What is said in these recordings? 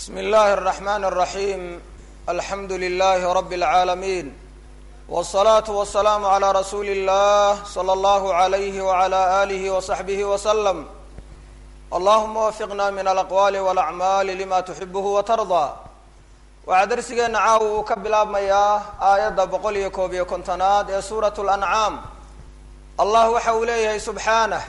bsm اllahi الرحmn الرaحيم alxamdu لlh رb العaalمين والصlaaة والسlاam عlى rasuuli الlah slى اllah عlyh وعlى آlih وصaxbih وsلم allahuma wafiqna min alaqwali wاlacmaali lima tuxibh watarضى waxaa darsigeena caawa uu ka bilaabmayaa aayadda boqol iyo koob iyo kontonaad ee suuraة الأncaam allah waxa uu leeyahay subxaanه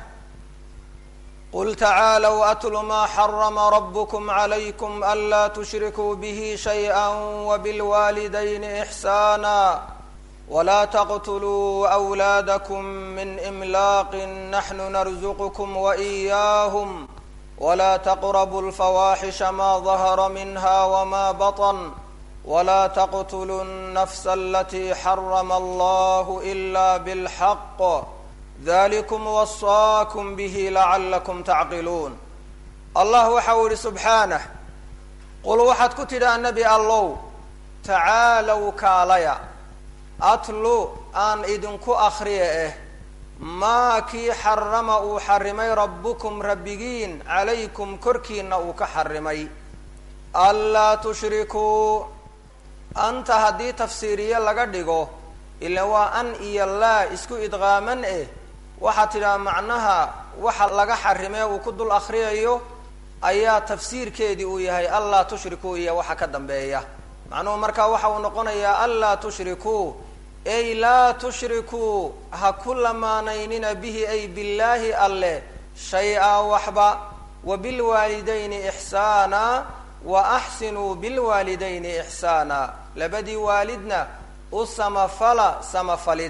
qul tacaalw atlu ma xarama rabkm عlaykm anlaa tushrikuu bih shayئa wbاlwaalidayni إxsaana wla tqtuluu أwlaadkm min imlaaqi naxnu narزqkm وإyaahم wla tqrbuu اlfawaaxisha ma dahra minha wma baطn wla tqtuluu الnfs alati xarama allah إla bاlxaq dalikum wasaakum bihi lacalakum tacqiluun allah waxa uu yihi subxaanah qul waxaad ku tidhaa nebi allow tacaalow kaalaya atlu aan idinku akriya eh maa kii xarama uu xarimay rabbukum rabbigiin calaykum korkiina uu ka xarimay anlaa tushrikuu anta haddii tafsiiriye laga dhigo ila waa an iyo laa isku idqaaman eh waxaad tidhaha macnaha waxa laga xarimee uu ku dul akriyayo ayaa tafsiirkeedii uu yahay anlaa tushrikuu iyo waxa ka dambeeya macnuhu markaa waxa uu noqonayaa anlaa tushrikuu ay laa tushrikuu ha ku lamaanaynina bihi ay billaahi alle shay-a waxba wa bilwaalidayni ixsaana wa axsinuu bilwaalidayni ixsaana labadii waalidna u samafala samafalid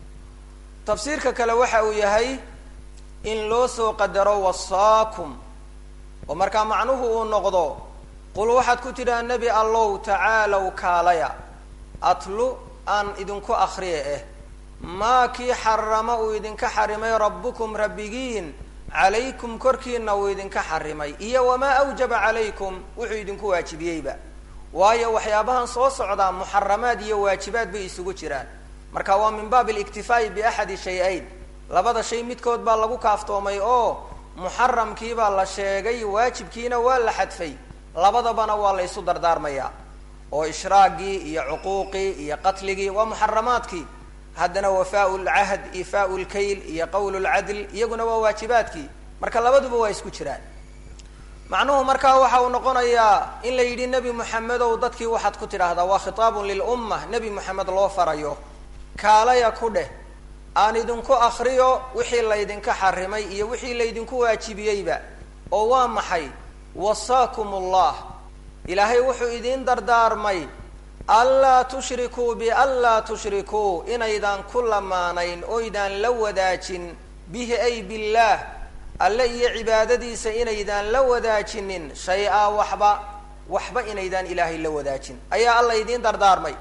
tafsiirka kale waxa uu yahay in loo soo qadaro wasaakum oo markaa macnuhu uu noqdo qul waxaad ku tidhaha nebi allow tacaalow kaalaya atlu aan idinku akriya eh maa kii xarama uu idinka xarimay rabbukum rabbigiin calaykum korkiina uu idinka xarimay iyo wamaa awjaba calaykum wuxuu idinku waajibiyeyba waayo waxyaabahan soo socdaa muxaramaad iyo waajibaad bay isugu jiraan marka waa min baab اliktifaa'i biaxadi shay-ayn labada shay midkood baa lagu kaaftoomay oo muxaramkiibaa la sheegay waajibkiina waa la xadfay labadabana waa la ysu dardaarmayaa oo ishraagii iyo cuquuqii iyo qatligii waa muxaramaadkii haddana wafaau lcahd ifaau lkayl iyo qowl lcadl iyaguna waa waajibaadkii marka labaduba waa isku jiraan macnuhu markaa waxa uu noqonayaa in la yidhi nebi moxamedow dadkii waxaad ku tidhaahdaa waa khitaabun lilumma nebi moxamed loo farayo kaalaya ku dheh aan idinku akriyo wixii laydinka xarimay iyo wixii laydinku waajibiyeyba oo waa maxay wasaakum ullah ilaahay wuxuu idiin dardaarmay anlaa tushrikuu bianlaa tushrikuu inaydaan ku lamaanayn oydaan la wadaajin bihi ay billaah alle iyo cibaadadiisa inaydaan la wadaajinin shay-a waxba waxba inaydaan ilaahay la wadaajin ayaa alla idiin dardaarmay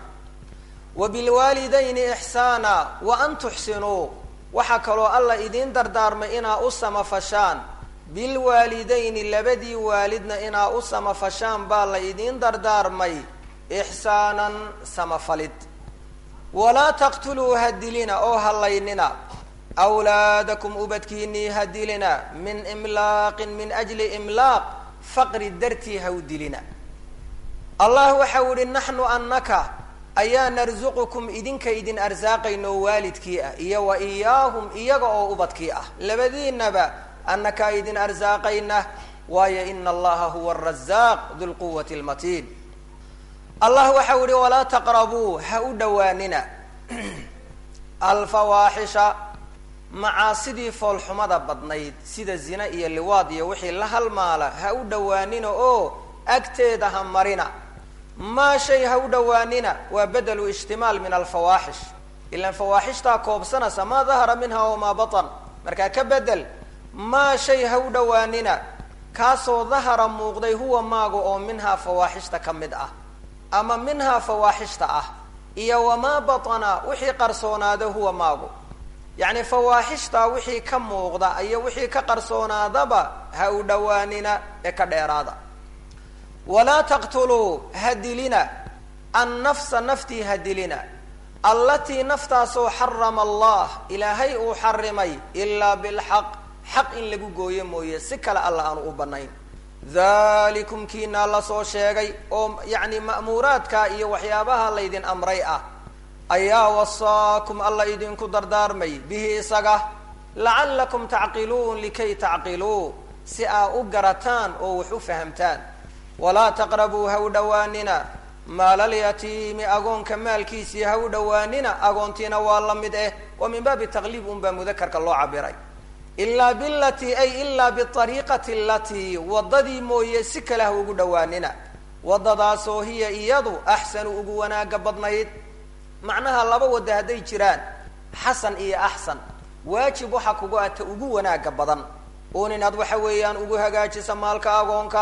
wa bilwaalidayni ixsaana wa an tuxsinuu waxaa kaloo alla idiin dardaarmay inaa u samafashaan bilwaalidayni labadii waalidna inaa u samafashaan baa la idiin dardaarmay ixsaanan samafalid walaa taqtuluu hadilina oo hallaynina awlaadakum ubadkiinii hadilina min imlaaqin min ajli imlaaq faqri dartii hawdilina allah waxau ihi naxnu anaka ayaa narsuqukum idinka idin arsaaqayno waalidkii ah iyo wa iyaahum iyaga oo ubadkii ah labadiinaba annakaa idin arsaaqayna waayo ina allaha huwa arazaaq dulquwati lmatiin allah waxau ihi walaa taqrabuu ha u dhowaanina alfawaaxisha macaasidii foolxumada badnayd sida zina iyo liwaad iyo wixii la halmaala ha u dhowaanina oo agteeda ha marina maa shay ha u dhowaanina waa bedelu ijtimaal min alfawaaxish ilaan fawaaxishtaa koobsanaysa maa dahara minha wamaa batan markaa ka bedel maa shay ha u dhowaanina kaasoo dahara muuqday huwa maaga oo minhaa fawaaxishta ka mid ah ama minhaa fawaaxishta ah iyo wamaa batana wixii qarsoonaada huwa maagu yacni fawaaxishtaa wixii ka muuqda iyo wixii ka qarsoonaadaba ha u dhowaanina ee ka dheeraada walaa taqtuluu ha dilina annafsa naftii ha dilina allatii naftaasoo xarama allah ilaahay uu xarimay ilaa bilxaq xaq in lagu gooyo mooye si kale alla aanu u banayn dalikum kiinaa lasoo sheegay oo yacni ma'muuraadka iyo waxyaabaha laydin amray ah ayaa wasaakum alla idinku dardaarmay bihi isaga lacallakum tacqiluun likay tacqiluu si aa u garataan oo wax u fahamtaan walaa taqrabuu ha u dhowaanina maalalyatiimi agoonka maalkiisii ha u dhowaanina agoontiina waa la mid eh waa min baabi taqliib unbaa mudakarka loo cabiray ilaa bilatii ay ilaa biariiqati alatii waddadii mooye si kale ha ugu dhowaanina waddadaasoo hiya iyadu axsanu ugu wanaaga badnayd macnaha laba wadda hadday jiraan xasan iyo axsan waajib waxa kugu ata ugu wanaaga badan uun inaad waxa weeyaan ugu hagaajisa maalka agoonka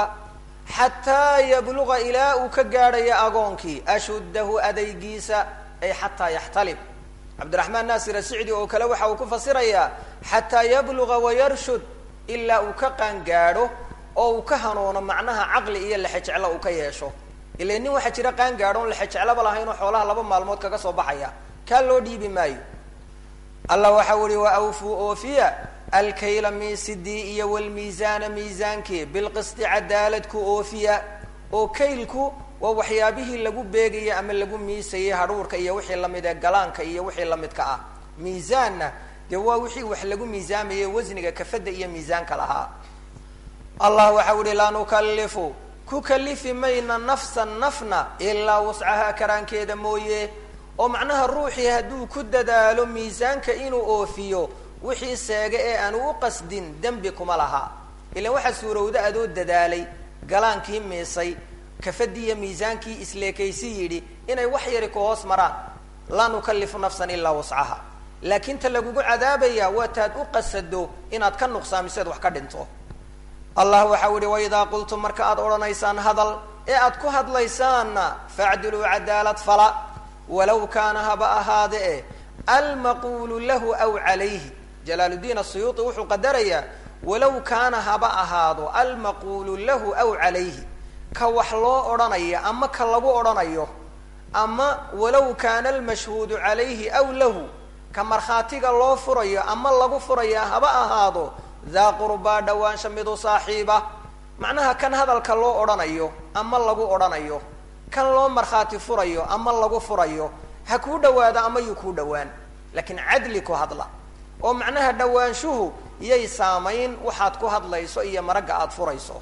xataa yabluga ilaa uu ka gaadhayo agoonkii ashuddahu adaygiisa ay xataa yaxtalib cabdiraxmaan naasir asicdi oo kale waxa uu ku fasirayaa xataa yabluga wayarshud ilaa uu ka qaangaadho oo uu ka hanuuno macnaha caqli iyo lexejeclo uu ka yeesho ila nin waxaa jira qaangaadho on lexejeclaba lahayn oo xoolaha laba maalmood kaga soo baxaya kaa loo dhiibi maayo allah waxau ihi wa awfuu oofiya alkayla miisidii iyo walmiisaana miisaankii bilqisti cadaalad ku oofiya oo kaylku waa waxyaabihii lagu beegayay ama lagu miisayay hadhuurka iyo wixii lamid ee galaanka iyo wixii lamidka ah miisaanna dee waa wixii wax lagu miisaamayay wasniga kafadda iyo miisaanka lahaa allah waxau ihi laa nukalifu ku kalifi mayna nafsan nafna ilaa wascahaa karaankeeda mooye oo macnaha ruuxii hadduu ku dadaalo miisaanka inuu oofiyo wixii seega ee aanu u qasdin dembi kuma laha ilan waxaa suurowda adoo dadaalay galaankii miisay kafadii iyo miisaankii isleekaysi yidhi inay wax yari ku hoos maraan laa nukalifu nafsan ilaa wascaha laakiin ta lagugu cadaabaya waa taad u qasado inaad ka nuqsaamiseed wax ka dhinto allah waxau ihi waidaa qultum marka aad odhanaysaan hadal ee aad ku hadlaysaanna facdiluu cadaalad fala walaw kaana haba ahaade e almaquulu lahu aw calayhi jalaaluddiin asuyuuti wuxuu qadarayaa walow kaana haba ahaado almaquulu lahu aw calayhi ka wax loo odhanayo ama ka lagu odhanayo ama walow kaana almashhuudu calayhi aw lahu ka markhaatiga loo furayo ama lagu furaya haba ahaado daa qurbaa dhawaansha midu saaxiiba macnaha kan hadalka loo odhanayo ama lagu odhanayo kan loo markhaati furayo ama lagu furayo ha kuu dhawaado ama yuu kuu dhawaan laakiin cadli ku hadla oo macnaha dhawaanshuhu yay saamayn waxaad ku hadlayso iyo maragga aada furayso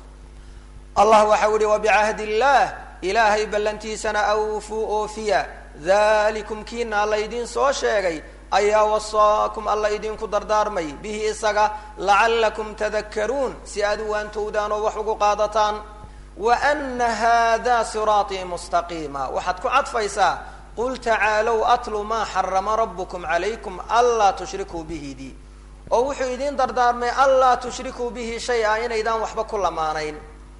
allah waxau ihi wabicahdi illaah ilaahay ballantiisana awfuu oofiya dalikum kiinaa laydin soo sheegay ayaa wasaakum alla idinku dardaarmay bihi isaga lacallakum tadakkaruun si aad u waantowdaan oo wax ugu qaadataan wa ana hada siraatii mustaqiima waxaad ku cadfaysaa qul tacaalow atlu maa xarama rabukum calaykum anlaa tushrikuu bihi di oo wuxuu idin dardaarmay anlaa tushrikuu bihi shay-a inaydaan waxba ku lamaanayn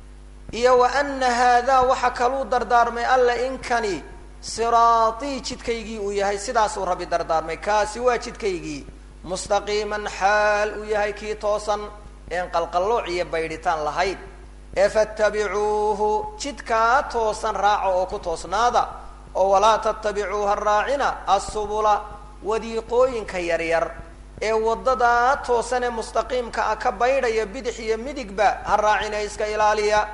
iyo wa ana haadaa waxa kaluu dardaarmay alla inkani siraatii jidkaygii uu yahay sidaasuu rabbi dardaarmay kaasi waa jidkaygii mustaqiiman xaal uu yahay kii toosan een qalqallooc iyo baydhitaan lahayd ee fattabicuuhu jidkaa toosan raaca oo ku toosnaada oo walaa tattabicuuha raacina assubula wadiiqooyinka yaryar ee waddadaa toosan ee mustaqiimka ah ka baydhaya bidix iyo midigba ha raacina iska ilaaliya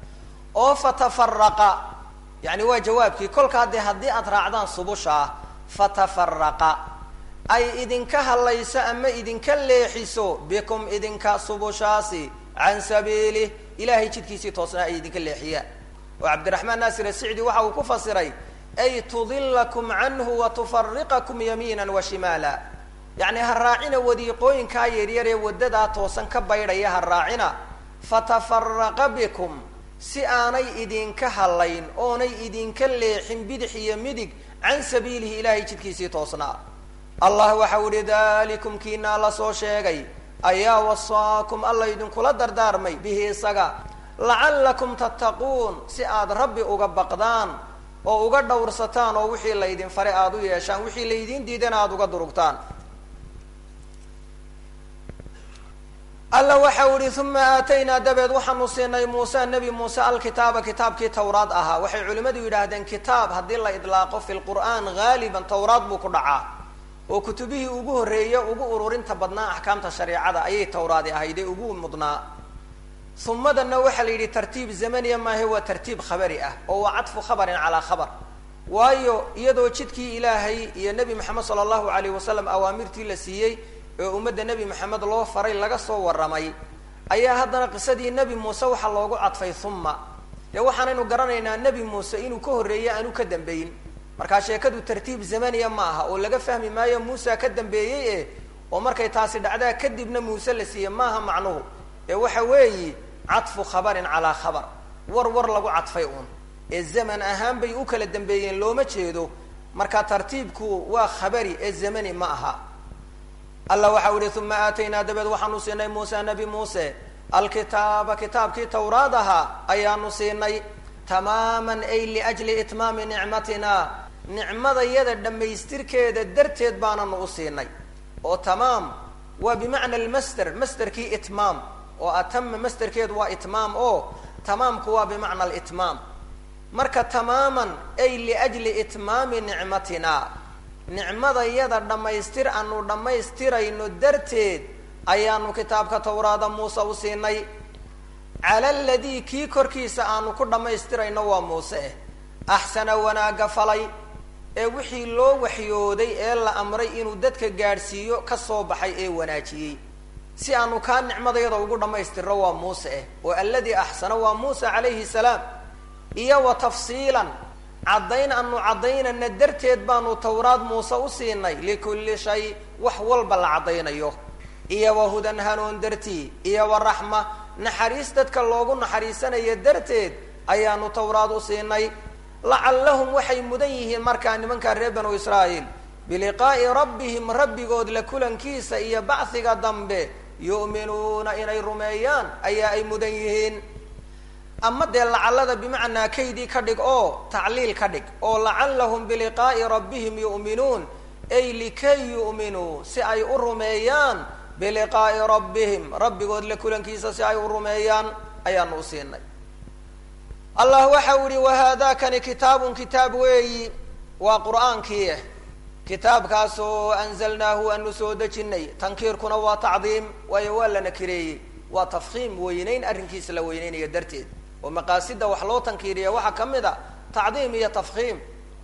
oo fatafaraqa yani waa jawaabkii kolkaa dee haddii aad raacdaan subushaa fatafaraqa ay idinka hadlayso ama idinka leexiso bikum idinka subushaasi can sabiilih ilahay jidkiisii toosnaa ay idinka leexiyaan oo cabdiraxmaan naasir asicdi waxa uu ku fasiray ay tudilakum canhu wa tufariqakum yamiina wa shimaala yacni ha raacina wadiiqooyinkaa yaryar ee waddadaa toosan ka baydhaya ha raacina fatafaraqa bikum si aanay idinka hadlayn oonay idinka leexin bidix iyo midig can sabiilihi ilahay jidkiisii toosnaa allah waxau ihi dalikum kiinaa la soo sheegay ayaa wasaakum alla idinkula dardaarmay bihi isaga lacallakum tattaquun si aad rabbi uga baqdaan oo uga dhowrsataan oo wixii laydin fare aada u yeeshaan wixii laydin diidana aada uga durugtaan alla waxau ihi uma aataynaa dabeed waxaanu siinay muuse nebi muuse alkitaaba kitaabkii tawraad ahaa waxay culimmadu yidhaahdeen kitaab haddii la idlaaqo fi lqur'aan haaliban tawraad buu ku dhacaa oo kutubihii ugu horreeye ugu ururinta badnaa axkaamta shareecada ayay tawraadi ahayd ee ugu mudnaa humadanna waxaa la yidhi tartiib zamaniya maahe waa tartiib khabari ah oo waa cadfu khabarin calaa khabar waayo iyadoo jidkii ilaahay iyo nebi maxamed sala allahu alayh wasalam awaamirtii la siiyey ee ummadda nebi maxamed loo faray laga soo warramay ayaa haddana qisadii nebi muuse waxaa loogu cadfay humma dee waxaanaynu garanaynaa nebi muuse inuu ka horreeyey aanu ka dambeyn markaa sheekadu tartiib zamaniya ma aha oo laga fahmi maayo muusa ka dambeeyey e oo markay taasi dhacdaa kadibna muuse la siiyey maaha macnuhu ee waxa weeyi cadfu khabarin calaa khabar war war lagu cadfay uun ee zaman ahaan bay u kala dambeeyeen looma jeedo marka tartiibku waa khabari ee zamani ma aha alla waxau ihi uma aataynaa dabeed waxaanu siinay muuse nabi muuse alkitaaba kitaabkii tawraad ahaa ayaanu siinay tamaaman ay liajli itmaami nicmatina nicmadayada dhammaystirkeeda darteed baananu u siinay oo tamaam waa bimacna almasder masderkii itmaam oo atama masderkeedu waa itmaam oo tamaamku waa bimacna alitmaam marka tamaaman ay liajli itmaami nicmatina nicmadayada dhammaystir aanu dhammaystirayno darteed ayaanu kitaabka tawraada muuse u siinay cala aladii kii korkiisa aanu ku dhammaystirayno waa muuse eh axsana wanaagga falay ee wixii loo waxyooday ee la amray inuu dadka gaadhsiiyo ka soo baxay ee wanaajiyey si aanu kaa nicmadayada ugu dhammaystirno waa muuse eh oo alladii axsana waa muuse calayhi salaam iyo wa tafsiilan caddayn aanu caddaynana darteed baanu tawraad muuse u siinay likulli shay wax walba la caddaynayo iyo wa hudan hanuun dartii iyo wa raxma naxariis dadka loogu naxariisanayo darteed ayaanu tawraad u siinay lacallahum waxay mudan yihiin markaa nimankaa reer banu israa'iil biliqaa'i rabbihim rabbigood la kulankiisa iyo bachiga dambe yu'minuuna inay rumeeyaan ayaa ay mudan yihiin ama dee lacallada bimacnaa kaydii ka dhig oo tacliil ka dhig oo lacallahum biliqaa'i rabbihim yu'minuun ay likay yu'minuu si ay u rumeeyaan biliqaa'i rabbihim rabbigood la kulankiisa si ay u rumeeyaan ayaanu u siinay allah waxa u ihi wahaadakani kitaabun kitaab weeyi waa qur'aankii kitaabkaasoo anzalnaahu aanu soo dejinay tankiirkuna waa tacdiim waayo waa la nakireeyey waa tafkiim weyneyn arrinkiisa la weyneynayo darteed oo maqaasida wax loo tankiiriya waxaa ka mid a tacdiim iyo tafkiim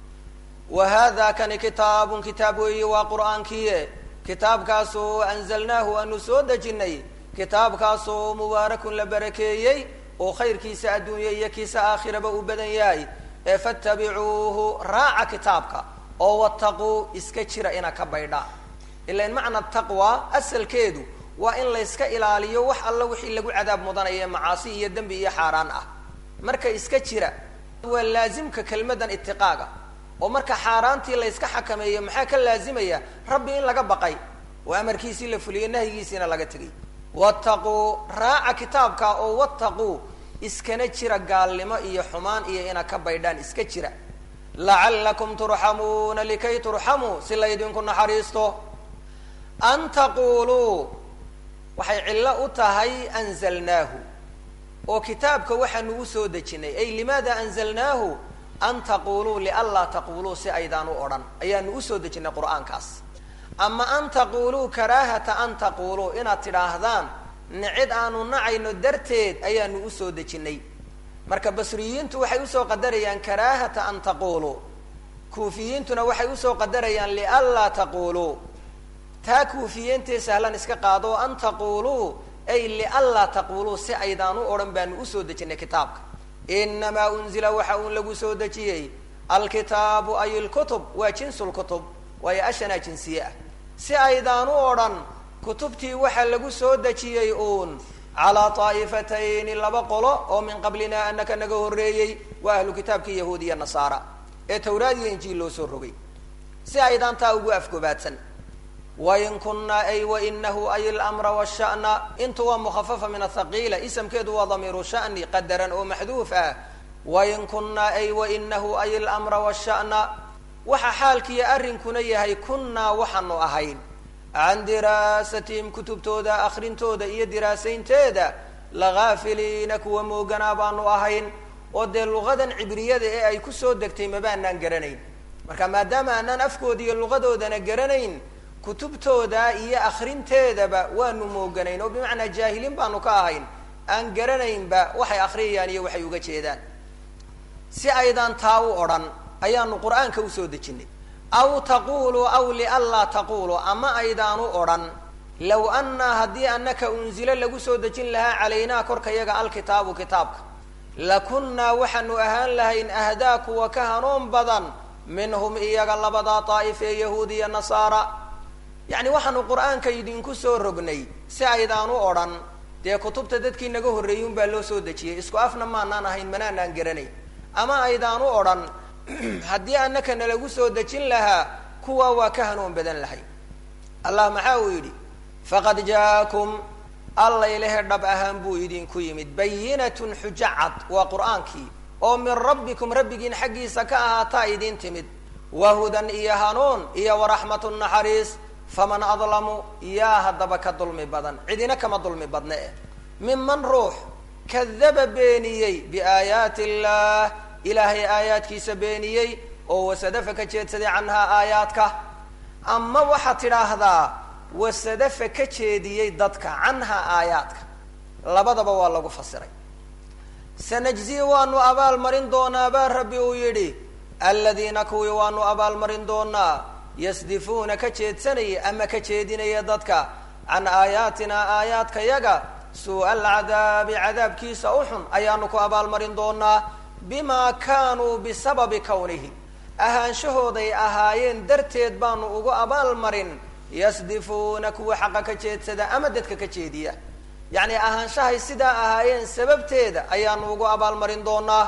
wa hada kani kitaabun kitaab weeyi waa qur'aankiie kitaabkaasoo anzalnaahu aanu soo dejinay kitaabkaasoo mubaarakun la barakeeyey oo khayrkiisa adduunya iyo kiisa aakhiraba uu badan yahay ee fattabicuuhu raaca kitaabka oo wattaquu iska jira ina ka baydha ilan macna taqwa asalkeedu waa in layska ilaaliyo wax alla wixii lagu cadaab mudanaya ee macaasi iyo dembi iyo xaaraan ah marka iska jira waa laazimka kelmadan itiqaaga oo marka xaaraantii layska xakameeyo maxaa ka laazimaya rabbi in laga baqay oo amarkiisii la fuliyey nahyigiisiina laga tegay wattaquu raaca kitaabka oo wattaquu iskana jira gaalnimo iyo xumaan iyo ina ka baydhaan iska jira lacallakum turxamuuna likay turxamuu si laydinku naxariisto an taquluu waxay cillo u tahay anzalnaahu oo kitaabka waxaanu usoo dejinay ay limaada anzalnaahu an taquluu lianlaa taquluu si aydaan u odhan ayaanu usoo dejinay qur'aankaas ama an taquluu karaahata an taquluu inaad tidhaahdaan nicid aanu nacayno darteed ayaanu usoo dejinay marka basriyiintu waxay usoo qadarayaan karaahata an taquluu kuufiyiintuna waxay usoo qadarayaan lianlaa taquluu taa kuufiyiintee sahlan iska qaado an taquluu ay lianlaa taquluu si aydaan u odhan baanu usoo dejinay kitaabka inamaa unzila waxa uun lagu soo dejiyey alkitaabu ay lkutub waa jinsulkutub waayo ashanaa jinsiye ah si aydaan u odhan kutubtii waxaa lagu soo dejiyey uun calaa taa'ifatayni laba qolo oo min qablina anaka naga horreeyey waa ahlu kitaabkii yahuud iyo nasaara ee tawraad iyo injiil loo soo rogay si aydaan taa ugu afgobaadsan wain kunaa ay wainahu ay lmra washana intu waa mukhafafa min athaqiila isamkeedu waa damiiru shani qadaran oo maxduuf ah wain kunaa ay wainahu ay lmra washana waxa xaalkiiyo arrinkuna yahay kunnaa waxaanu ahayn can diraasatihim kutubtooda akrintooda iyo diraasaynteeda lagaafiliina kuwa mooganaa baanu ahayn oo dee luqadan cibriyada ee ay kusoo degtay mabaanaan garanayn marka maadaama aanaan afkooda iyo luqadoodana garanayn kutubtooda iyo akrinteedaba waanu mooganayn oo bimacnaa jaahiliin baanu ka ahayn aan garanaynba waxay akhriyayaan iyo waxay uga jeedaan si aydaan taa u odhan ayaanu qur-aanka usoo dejinay aw taquluu aw lianlaa taquluu ama aydaan u odhan low annaa haddii annaka unzilo lagu soo dejin lahaa calaynaa korkayaga alkitaabu kitaabka lakunnaa waxaanu ahaan lahayn ahdaa kuwa ka hanuun badan minhum iyaga labadaa daa'if ee yahuud iyo nasaara yacni waxaanu qur-aanka idinku soo rognay si aydaan u odhan dee kutubta dadkii naga horreeyey unbaa loo soo dejiyey isku afna maanaan ahayn manaanaan garanayn ama aydaan u odhan haddii annaka nalagu soo dejin lahaa kuwa waa ka hanuun badan lahay allah maxaa uu yidhi faqad jaakum allaylehe dhab ahaan buu idinku yimid bayinatun xujo cad waa qur-aankii oo min rabbikum rabbigiin xaggiisa ka ahaataa idin timid wahudan iyo hanuun iyo waraxmatu naxariis faman adlamu yaa haddaba ka dulmi badan cidina kama dulmi badne eh minman ruux kadaba beeniyey biaayaati illah ilaahay aayaadkiisa beeniyey oo wasadafa ka jeedsaday canhaa aayaadka ama waxaad tidhaahdaa wasadafa ka jeediyey dadka canhaa aayaadka labadaba waa lagu fasiray sanajzii waanu abaalmarin doonaa baa rabbi uu yidhi aladiina kuwii waanu abaalmarin doonaa yasdifuuna ka jeedsanaya ama ka jeedinaya dadka can aayaatinaa aayaadka yaga suu-a alcadaabi cadaabkiisa u xun ayaanu ku abaalmarin doonaa bimaa kaanuu bisababi kawnihi ahaanshahooday ahaayeen darteed baanu ugu abaalmarin yasdifuuna kuwa xaqa ka jeedsada ama dadka ka jeediya yacni ahaanshahay sidaa ahaayeen sababteeda ayaanu ugu abaalmarin doonaa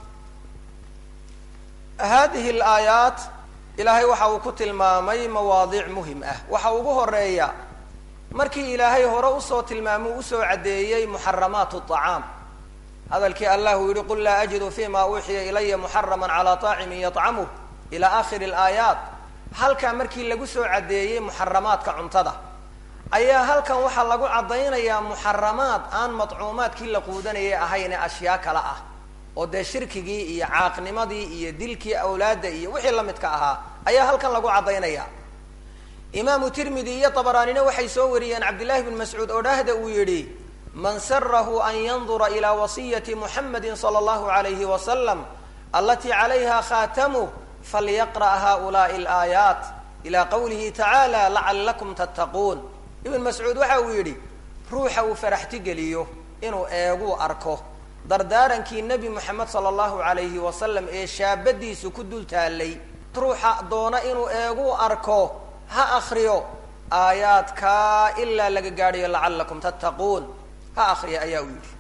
hadihi alaayaat ilaahay waxa uu ku tilmaamay mawaadiic muhim ah waxa ugu horeeya markii ilaahay hore usoo tilmaamay u usoo caddeeyey muxaramaat acaam hadalkii allah uu yihi qul laa ajidu fima uuxiya ilaya muxarama calaa طaacimin yطcamuh ila akhiri اlaayaat halkaa markii lagu soo caddeeyey muxaramaadka cuntada ayaa halkan waxaa lagu caddaynayaa muxaramaad aan madcuumaadkii la quudanayay ahayne ashyaa kale ah oo dee shirkigii iyo caaqnimadii iyo dilkii awlaadda iyo wixii lamidka ahaa ayaa halkan lagu caddaynaya imaamu tirmidi iyo dabaraanina waxay soo wariyeen cabdillahi bn mascuud oo dhahda uu yidhi man sarahu an yandura ilaa wasiyati muxamadi sala allahu alayhi wasalam alatii calayha khaatamuh falyaqra' haulaai alaayaat ila qawlihi tacaala lacalakum tattaquun ibn mascuud waxa uu yidhi ruuxa uu faraxti geliyo inuu eeguu arko dardaarankii nebi moxamed sala allahu alayhi wasalam ee shaabadiisu ku dul taallay ruuxa doona inuu eeguu arko ha akriyo aayaadkaa ilaa laga gaadhayo lacalakum tattaquun ha akriya ayaa uu yidhi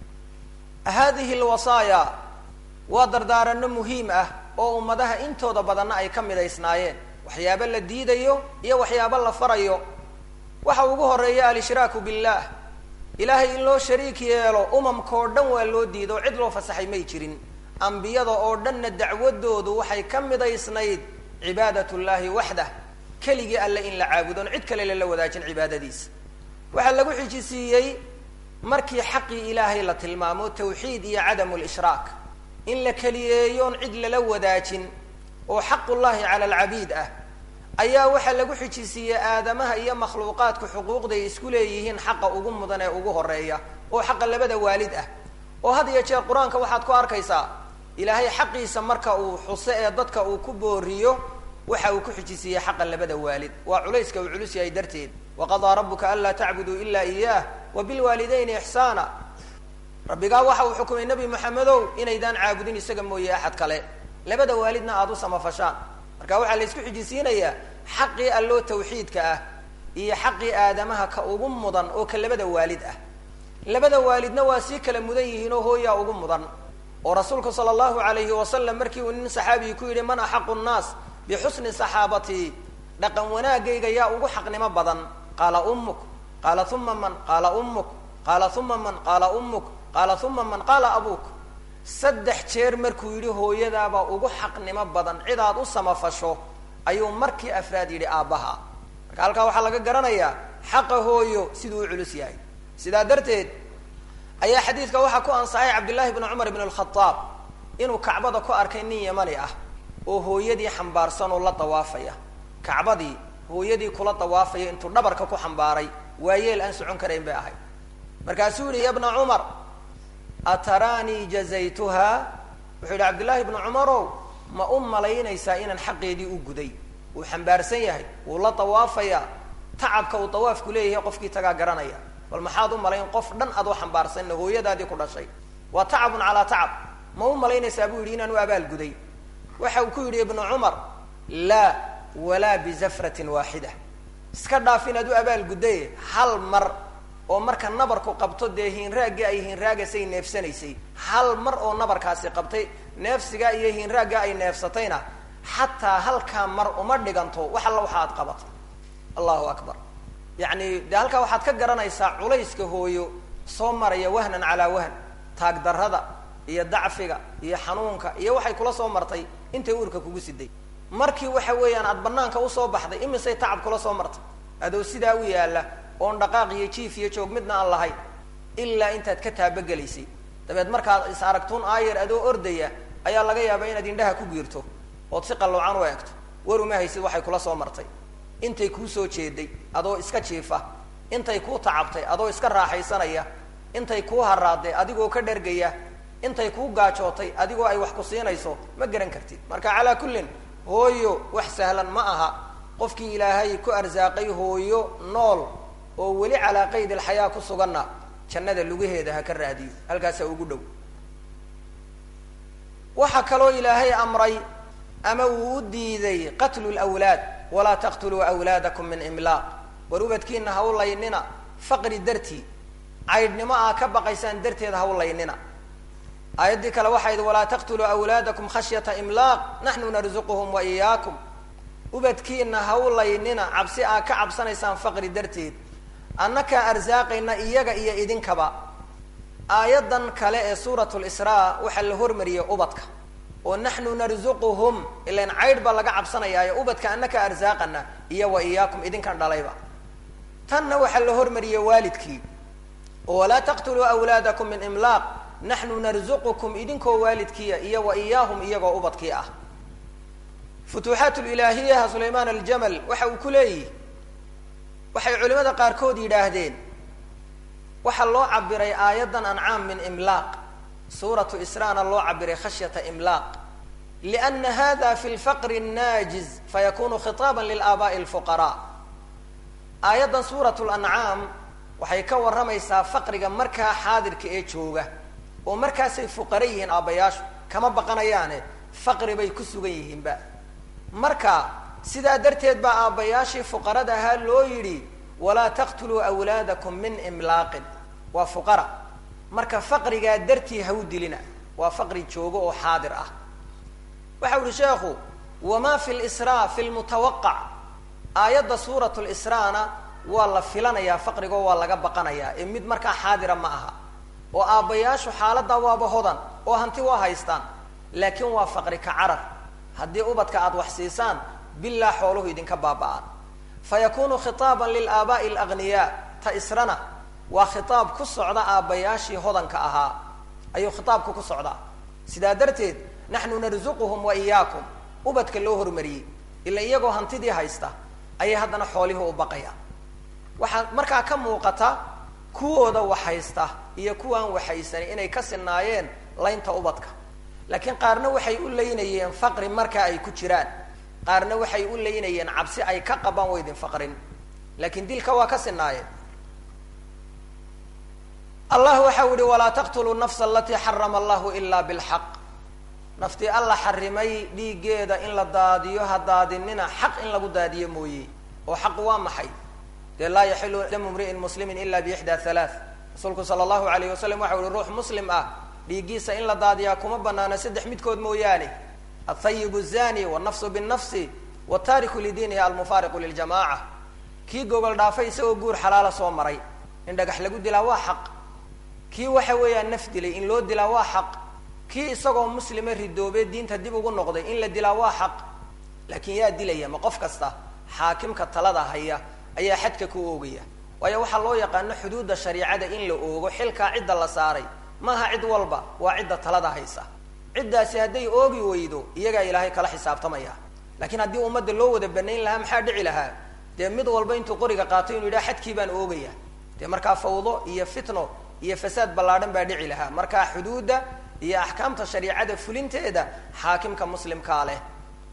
hadihi alwasaaya waa dardaarano muhiim ah oo ummadaha intooda badanna ay ka midaysnaayeen waxyaabo la diidayo iyo waxyaabo la farayo waxa ugu horeeya alishraaku billah ilaahay in loo shariik yeelo umamkao dhan waa loo diido cid loo fasaxay may jirin ambiyada oo dhanna dacwadoodu waxay ka midaysnayd cibaadat llahi waxdah keligii alle in la caabudon cid kale lala wadaajin cibaadadiisa waxaa lagu xijisiiyey markii xaqii ilaahay la tilmaamo tawxiid iyo cadamu lishraak in la keliyeeyoon cid lala wadaajin oo xaqullahi cala alcabiid ah ayaa waxaa lagu xijisiiyey aadamaha iyo makhluuqaadku xuquuqday isku leeyihiin xaqa ugu mudan ee ugu horeeya oo xaqa labada waalid ah oo had iyo jeer qur-aanka waxaad ku arkaysaa ilaahay xaqiisa marka uu xuso ee dadka uu ku booriyo waxa uu ku xijisiiyey xaqa labada waalid waa culayska uu culus yahay darteed waqadaa rabuka anlaa tacbuduu ila iyaah wa bilwaalidayni ixsaana rabbigaa waxa uu xukumay nebi maxamedow inaydaan caabudin isaga mooye axad kale labada waalidna aada u samafashaan marka waxaa la isku xijisiinayaa xaqii alloo tawxiidka ah iyo xaqii aadamaha ka ugu mudan oo ka labada waalid ah labada waalidna waa sii kala mudan yihiin oo hooyaa ugu mudan oo rasuulku sala allahu alayhi wasalam markii uu nin saxaabigi ku yidhi man axaqu nnaas bixusni saxaabatii dhaqan wanaagayga yaa ugu xaqnimo badan qaala ummuk qaala uma man qaala ummuk qaala uma man qaala ummuk qaala uma man qaala abuuk saddex jeer markuu yidhi hooyadaabaa ugu xaqnimo badan cidaad u samafasho ayuu markii afraad yidhi aabbaha marka halkaa waxaa laga garanayaa xaqa hooyo siduu u culus yahay sidaa darteed ayaa xadiidka waxaa ku ansaxay cabdillahi bni cumar ibn alkhadaab inuu kacbada ku arkay nin yamani ah oo hooyadii xambaarsan oo la dawaafaya kacbadii hooyadii kula dawaafaya intuu dhabarka ku xambaaray waayeel aan socon karayn bay ahayd markaasuu yihi ya bna cumar ataraanii jazaytuha wuxuu yihi cabdillaahi ibnu cumarow ma u malaynaysaa inaan xaqeedii u guday wuu xambaarsan yahay wuu la dawaafayaa tacabka uu dawaafku leeyahay qofkii tagaa garanaya bal maxaad u malayn qof dhan adoo xambaarsanna hooyadaadii ku dhashay waa tacabun calaa tacab ma u malaynaysaa buu yidhi inaan u abaalguday waxa uu ku yidhi ibnu cumar laa walaa bizafratin waaxida iska dhaaf inaad u abaalguddaye hal mar oo marka nabarku qabto dee hiinraaggii ay hiinraagasay neefsanaysay hal mar oo nabarkaasi qabtay neefsigaa iyo hiinraaggaa ay neefsatayna xataa halkaa mar uma dhiganto wax alla waxa aad qabatay allahu akbar yacni dee halkaa waxaad ka garanaysaa culayska hooyo soo maraya wahnan calaa wahn taagdarrada iyo dacfiga iyo xanuunka iyo waxay kula soo martay intay uurka kugu siday markii waxa weeyaan aad banaanka usoo baxday imisay tacab kula soo martay adoo sidaa u yaalla oon dhaqaaq iyo jiif iyo joog midna aan lahayn ilaa intaad ka taabagelaysay dabeed markaad is aragtuun aayar adoo ordaya ayaa laga yaabaa inaad indhaha ku giirto ood si qalloocan u eegto war uma haysid waxay kula soo martay intay kuu soo jeeday adoo iska jiifa intay kuu tacabtay adoo iska raaxaysanaya intay kuu haraaday adigoo ka dhergaya intay kuu gaajootay adigoo ay wax ku siinayso ma garan kartid marka calaa kullin hooyo wax sahlan ma aha qofkii ilaahay ku arsaaqay hooyo nool oo weli calaa qayd alxayaa ku suganna jannada lugaheeda ha ka raadiyo halkaasaa ugu dhow waxaa kaloo ilaahay amray ama uu u diiday qatlu lwlaad walaa taqtuluu awlaadakum min imlaaq war ubadkiina ha u laynina faqri dartii caydhnimo aa ka baqaysaan darteed ha u laynina aayaddii kale waxay idhi walaa taqtuluu awlaadakum khashyata imlaaq naxnu narzuquhum wa iyaakum ubadkiina ha u laynina cabsi aa ka cabsanaysaan faqri darteed annakaa arsaaqayna iyaga iyo idinkaba aayaddan kale ee suurat lisraa waxaa la hormariyey ubadka oo naxnu narzuquhum ilan caydh baa laga cabsanayaayo ubadka annaka arsaaqana iyo wa iyaakum idinkan dhalayba tanna waxaa la hormariyey waalidkii oo walaa taqtuluu awlaadakum min imlaaq naxnu narzuqukum idinkoo waalidkiia iyo wa iyaahum iyagoo ubadkii ah futuuxaat lilaahiyaha sulaymaan aljamal waxa uu ku leeyihi waxay culimada qaarkood yidhaahdeen waxaa loo cabiray aayaddan ancaam min imlaaq suuratu israana loo cabiray khashyata imlaaq liana hada fi lfaqri naajiz fayakunu khitaaba lilaaba'i alfuqaraa aayaddan suurat lancaam waxay ka warramaysaa faqriga markaa xaadirka ee jooga oo markaasay fuqara yihiin aabbayaashu kama baqanayaane faqri bay ku sugan yihiinba marka sidaa darteed baa aabbayaashii fuqarada ahaa loo yidhi walaa taqtuluu awlaadakum min imlaaqin waa fuqara marka faqrigaa dartii ha u dilina waa faqri joogo oo xaadir ah waxa uhi sheekhu wamaa fi lsraa fi lmutawaqac aayadda suurat lsraana waa la filanayaa faqrigoo waa laga baqanayaa ee mid markaa xaadira ma aha oo aabbayaashu xaaladdaa waaba hodan oo hanti waa haystaan laakiin waa faqri ka carar haddii ubadka aada wax siisaan bilaa xooluhu idinka baaba-aan fa yakunu khitaaban lilaaba'i alagniyaa ta israna waa khitaab ku socda aabbayaashii hodanka ahaa ayuu khitaabku ku socdaa sidaa darteed naxnu narzuquhum wa iyaakum ubadka loo hormariyey ila iyagoo hantidii haysta ayay haddana xoolihii u baqayaan waxaa markaa ka muuqata kuwooda wax haysta iyo kuwaan waxhaysanin inay ka sinaayeen laynta ubadka laakiin qaarna waxay u laynayeen faqri markaa ay ku jiraan qaarna waxay u laynayeen cabsi ay ka qabaan waydin faqrin laakiin dilka waa ka sinaayeen allah waxau yihi walaa taqtuluu nafsa alatii xarama allahu ilaa bilxaq naftii alla xarimay dhiiggeeda in la daadiyo ha daadinina xaq in lagu daadiyo mooye oo xaq waa maxay dee laa yaxilu damu mri'in muslimin ila biixdaa halaath rasuulku sala allahu alayh wasalam waxau yihi ruux muslim ah dhiiggiisa in la daadiyaa kuma banaano saddex midkood mooyaane althayibu zani wannafsu binnafsi wataariku lidiinihi almufaariqu liljamaca kii gogol dhaafay isagoo guur xalaala soo maray in dhagax lagu dilaa waa xaq kii waxa weeyaan naf dilay in loo dilaa waa xaq kii isagoo muslima ridoobee diinta dib ugu noqday in la dilaa waa xaq laakiin yaa dilaya ma qof kasta xaakimka talada haya ayaa xadka ku oogaya waayo waxaa loo yaqaano xuduudda shariicada in la oogo xilkaa cidda la saaray maaha cid walba waa cidda talada haysa ciddaasi hadday oogi weydo iyagaa ilaahay kala xisaabtamaya laakiin haddii ummadda loo wada banayn lahaa maxaa dhici lahaa dee mid walba intuu qoriga qaato inuu yidhaha xadkii baan oogaya dee markaa fawdo iyo fitno iyo fasaad ballaadhan baa dhici lahaa markaa xuduudda iyo axkaamta shariicada fulinteeda xaakimka muslimkaa leh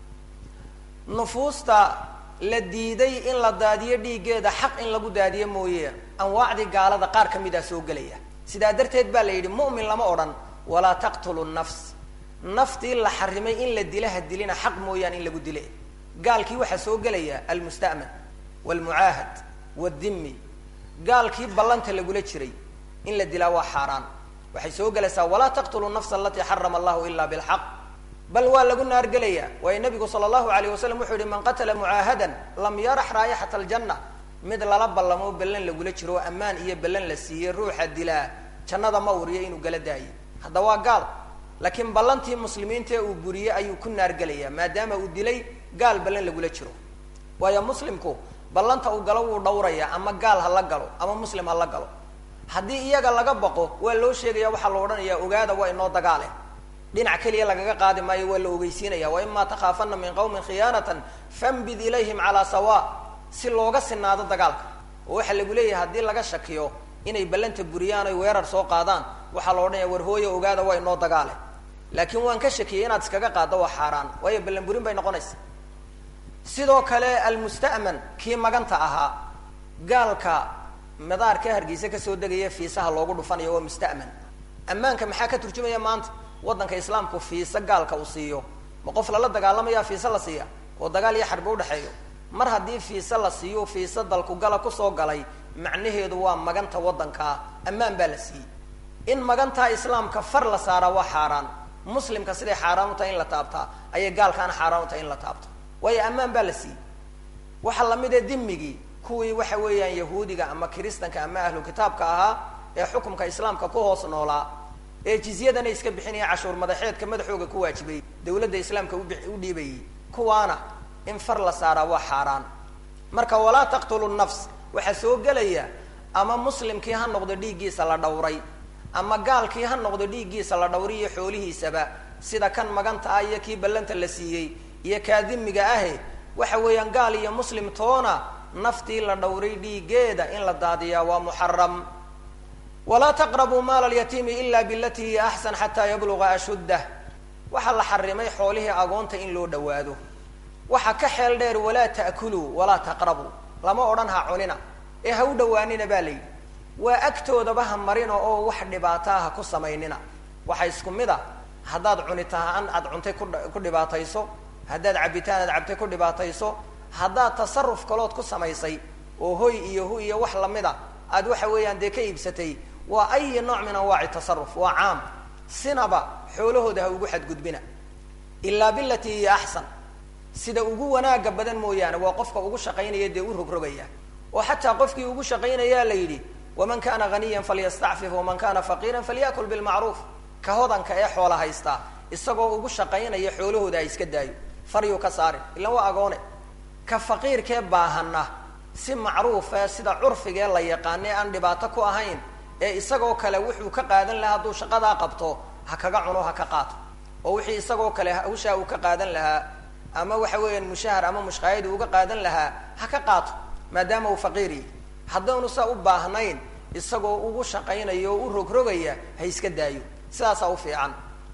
nufuusta la diiday in la daadiyo dhiiggeeda xaq in lagu daadiyo mooye anwaacdii gaalada qaar ka mid a soo gelaya sidaa darteed baa la yidhi mu'min lama odhan walaa taqtulu nafs naftii la xarimay in la dila ha dilina xaq mooyaan in lagu dile gaalkii waxaa soo gelaya almusta'man waalmucaahad waaldimmi gaalkii ballanta lagula jiray in la dilaa waa xaaraan waxay soo gelaysaa walaa taqtulu nafsa alatii xarama allahu ila bilxaq bal waa lagu naargelaya waayo nabigu sala allahu alayh wasalam wuxuu yihi man qatala mucaahadan lam yarax raayixata aljanna mid lala ballamo ballan lagula jiro oo ammaan iyo ballan la siiyey ruuxa dilaa jannada ma uriyo inuu gala daayo hadda waa gaal laakiin ballantii muslimiinta ee uu buriyey ayuu ku naargelaya maadaama uu dilay gaal ballan lagula jiro waayo muslimku ballanta uu galo wuu dhawraya ama gaal ha la galo ama muslim ha la galo haddii iyaga laga baqo waa loo sheegaya waxaa la odhanaya ogaada waa inoo dagaale dhinac keliya lagaga qaadi maayo waa la ogeysiinaya wa imaa takhaafana min qawmin khiyaanatan fambid ilayhim calaa sawa si looga sinaado dagaalka oo waxaa lagu leeyahay haddii laga shakiyo inay ballanta buriyaan oy weerar soo qaadaan waxaa la odhanaya war hooya ogaada waa inoo dagaale laakiin waan ka shakiyay inaad iskaga qaaddo waa xaaraan waayo ballan burin bay noqonaysa sidoo kale almusta'man kii maganta ahaa gaalka madaarka hargeysa kasoo degaya fiisaha loogu dhufanayo waa musta'man ammaanka maxaa ka turjumaya maanta waddanka islaamku fiisa gaalka uu siiyo ma qof lala dagaalamaya fiisa la siiya oo dagaal iyo xarbi udhexeeyo mar haddii fiisa la siiyo fiisa dalku gala kusoo galay macnaheedu waa maganta waddankaa ammaan baa la siiyey in magantaa islaamka far la saaraa waa xaaraan muslimka siday xaaraan u tahay in la taabtaa ayay gaalkaana xaaraan u tahay in la taabto waayo ammaan baa la siiyey waxaa lamid ee dimigii kuwii waxa weeyaan yahuudiga ama kiristanka ama ahlu kitaabka ahaa ee xukumka islaamka ku hoos noolaa ee jizyadana iska bixinaya cashuur madaxeedka madaxooga ku waajibay dawladda islaamka u dhiibayay kuwaana in far la saaraa waa xaaraan marka walaa taqtulu nafs waxaa soo gelaya ama muslimkii ha noqdo dhiiggiisa la dhawray ama gaalkii ha noqdo dhiiggiisa la dhawriyo xoolihiisaba sida kan maganta ah iyo kii ballanta la siiyey iyo kaa dimiga ahe waxa weeyaan gaal iyo muslim toona naftii la dhawray dhiiggeeda in la daadiyaa waa muxaram walaa taqrabuu maala alyatiimi ila bilatii hiya axsan xataa yabluga ashuddah waxaa la xarimay xoolihii agoonta in loo dhawaado waxa ka xeel dheer walaa ta'kuluu walaa taqrabuu lama odhan ha cunina ee ha u dhawaanina baa layidhi waa agtoodaba ha marina oo wax dhibaataa ha ku samaynina waxa isku mid a haddaad cunitaan aad cuntay ku dhibaatayso haddaad cabitaan aad cabtay ku dhibaatayso haddaad tasaruf kalood ku samaysay oo hoy iyo hu iyo wax lamida aad waxa weeyaan dee ka iibsatay waa ayi nooc min anwaaci tasaruf waa caam sinaba xoolahooda ha ugu xadgudbina ilaa bilatii hiya axsan sida ugu wanaaga badan mooyaane waa qofka ugu shaqaynaya dee u rogrogaya oo xataa qofkii ugu shaqaynayaa la yidhi waman kana ghaniyan falyastacfif waman kana faqiiran falyakul bilmacruuf ka hodanka ee xoola haystaa isagoo ugu shaqaynaya xoolahooda ha iska daayo faryuu ka saarin ilan waa agoone ka faqiirkee baahana si macruufe sida curfigee la yaqaane aan dhibaato ku ahayn ee isagoo kale wuxuu ka qaadan lahaa hadduu shaqadaa qabto ha kaga cuno ha ka qaato oo wixii isagoo kale hawshaa uu ka qaadan lahaa ama waxa weeyaan mushahar ama mushqaayad uu uga qaadan lahaa ha ka qaato maadaama uu faqiiriyi haddaanu saa u baahnayn isagoo ugu shaqaynayo oo u rogrogaya ha iska daayo sidaasaa u fiican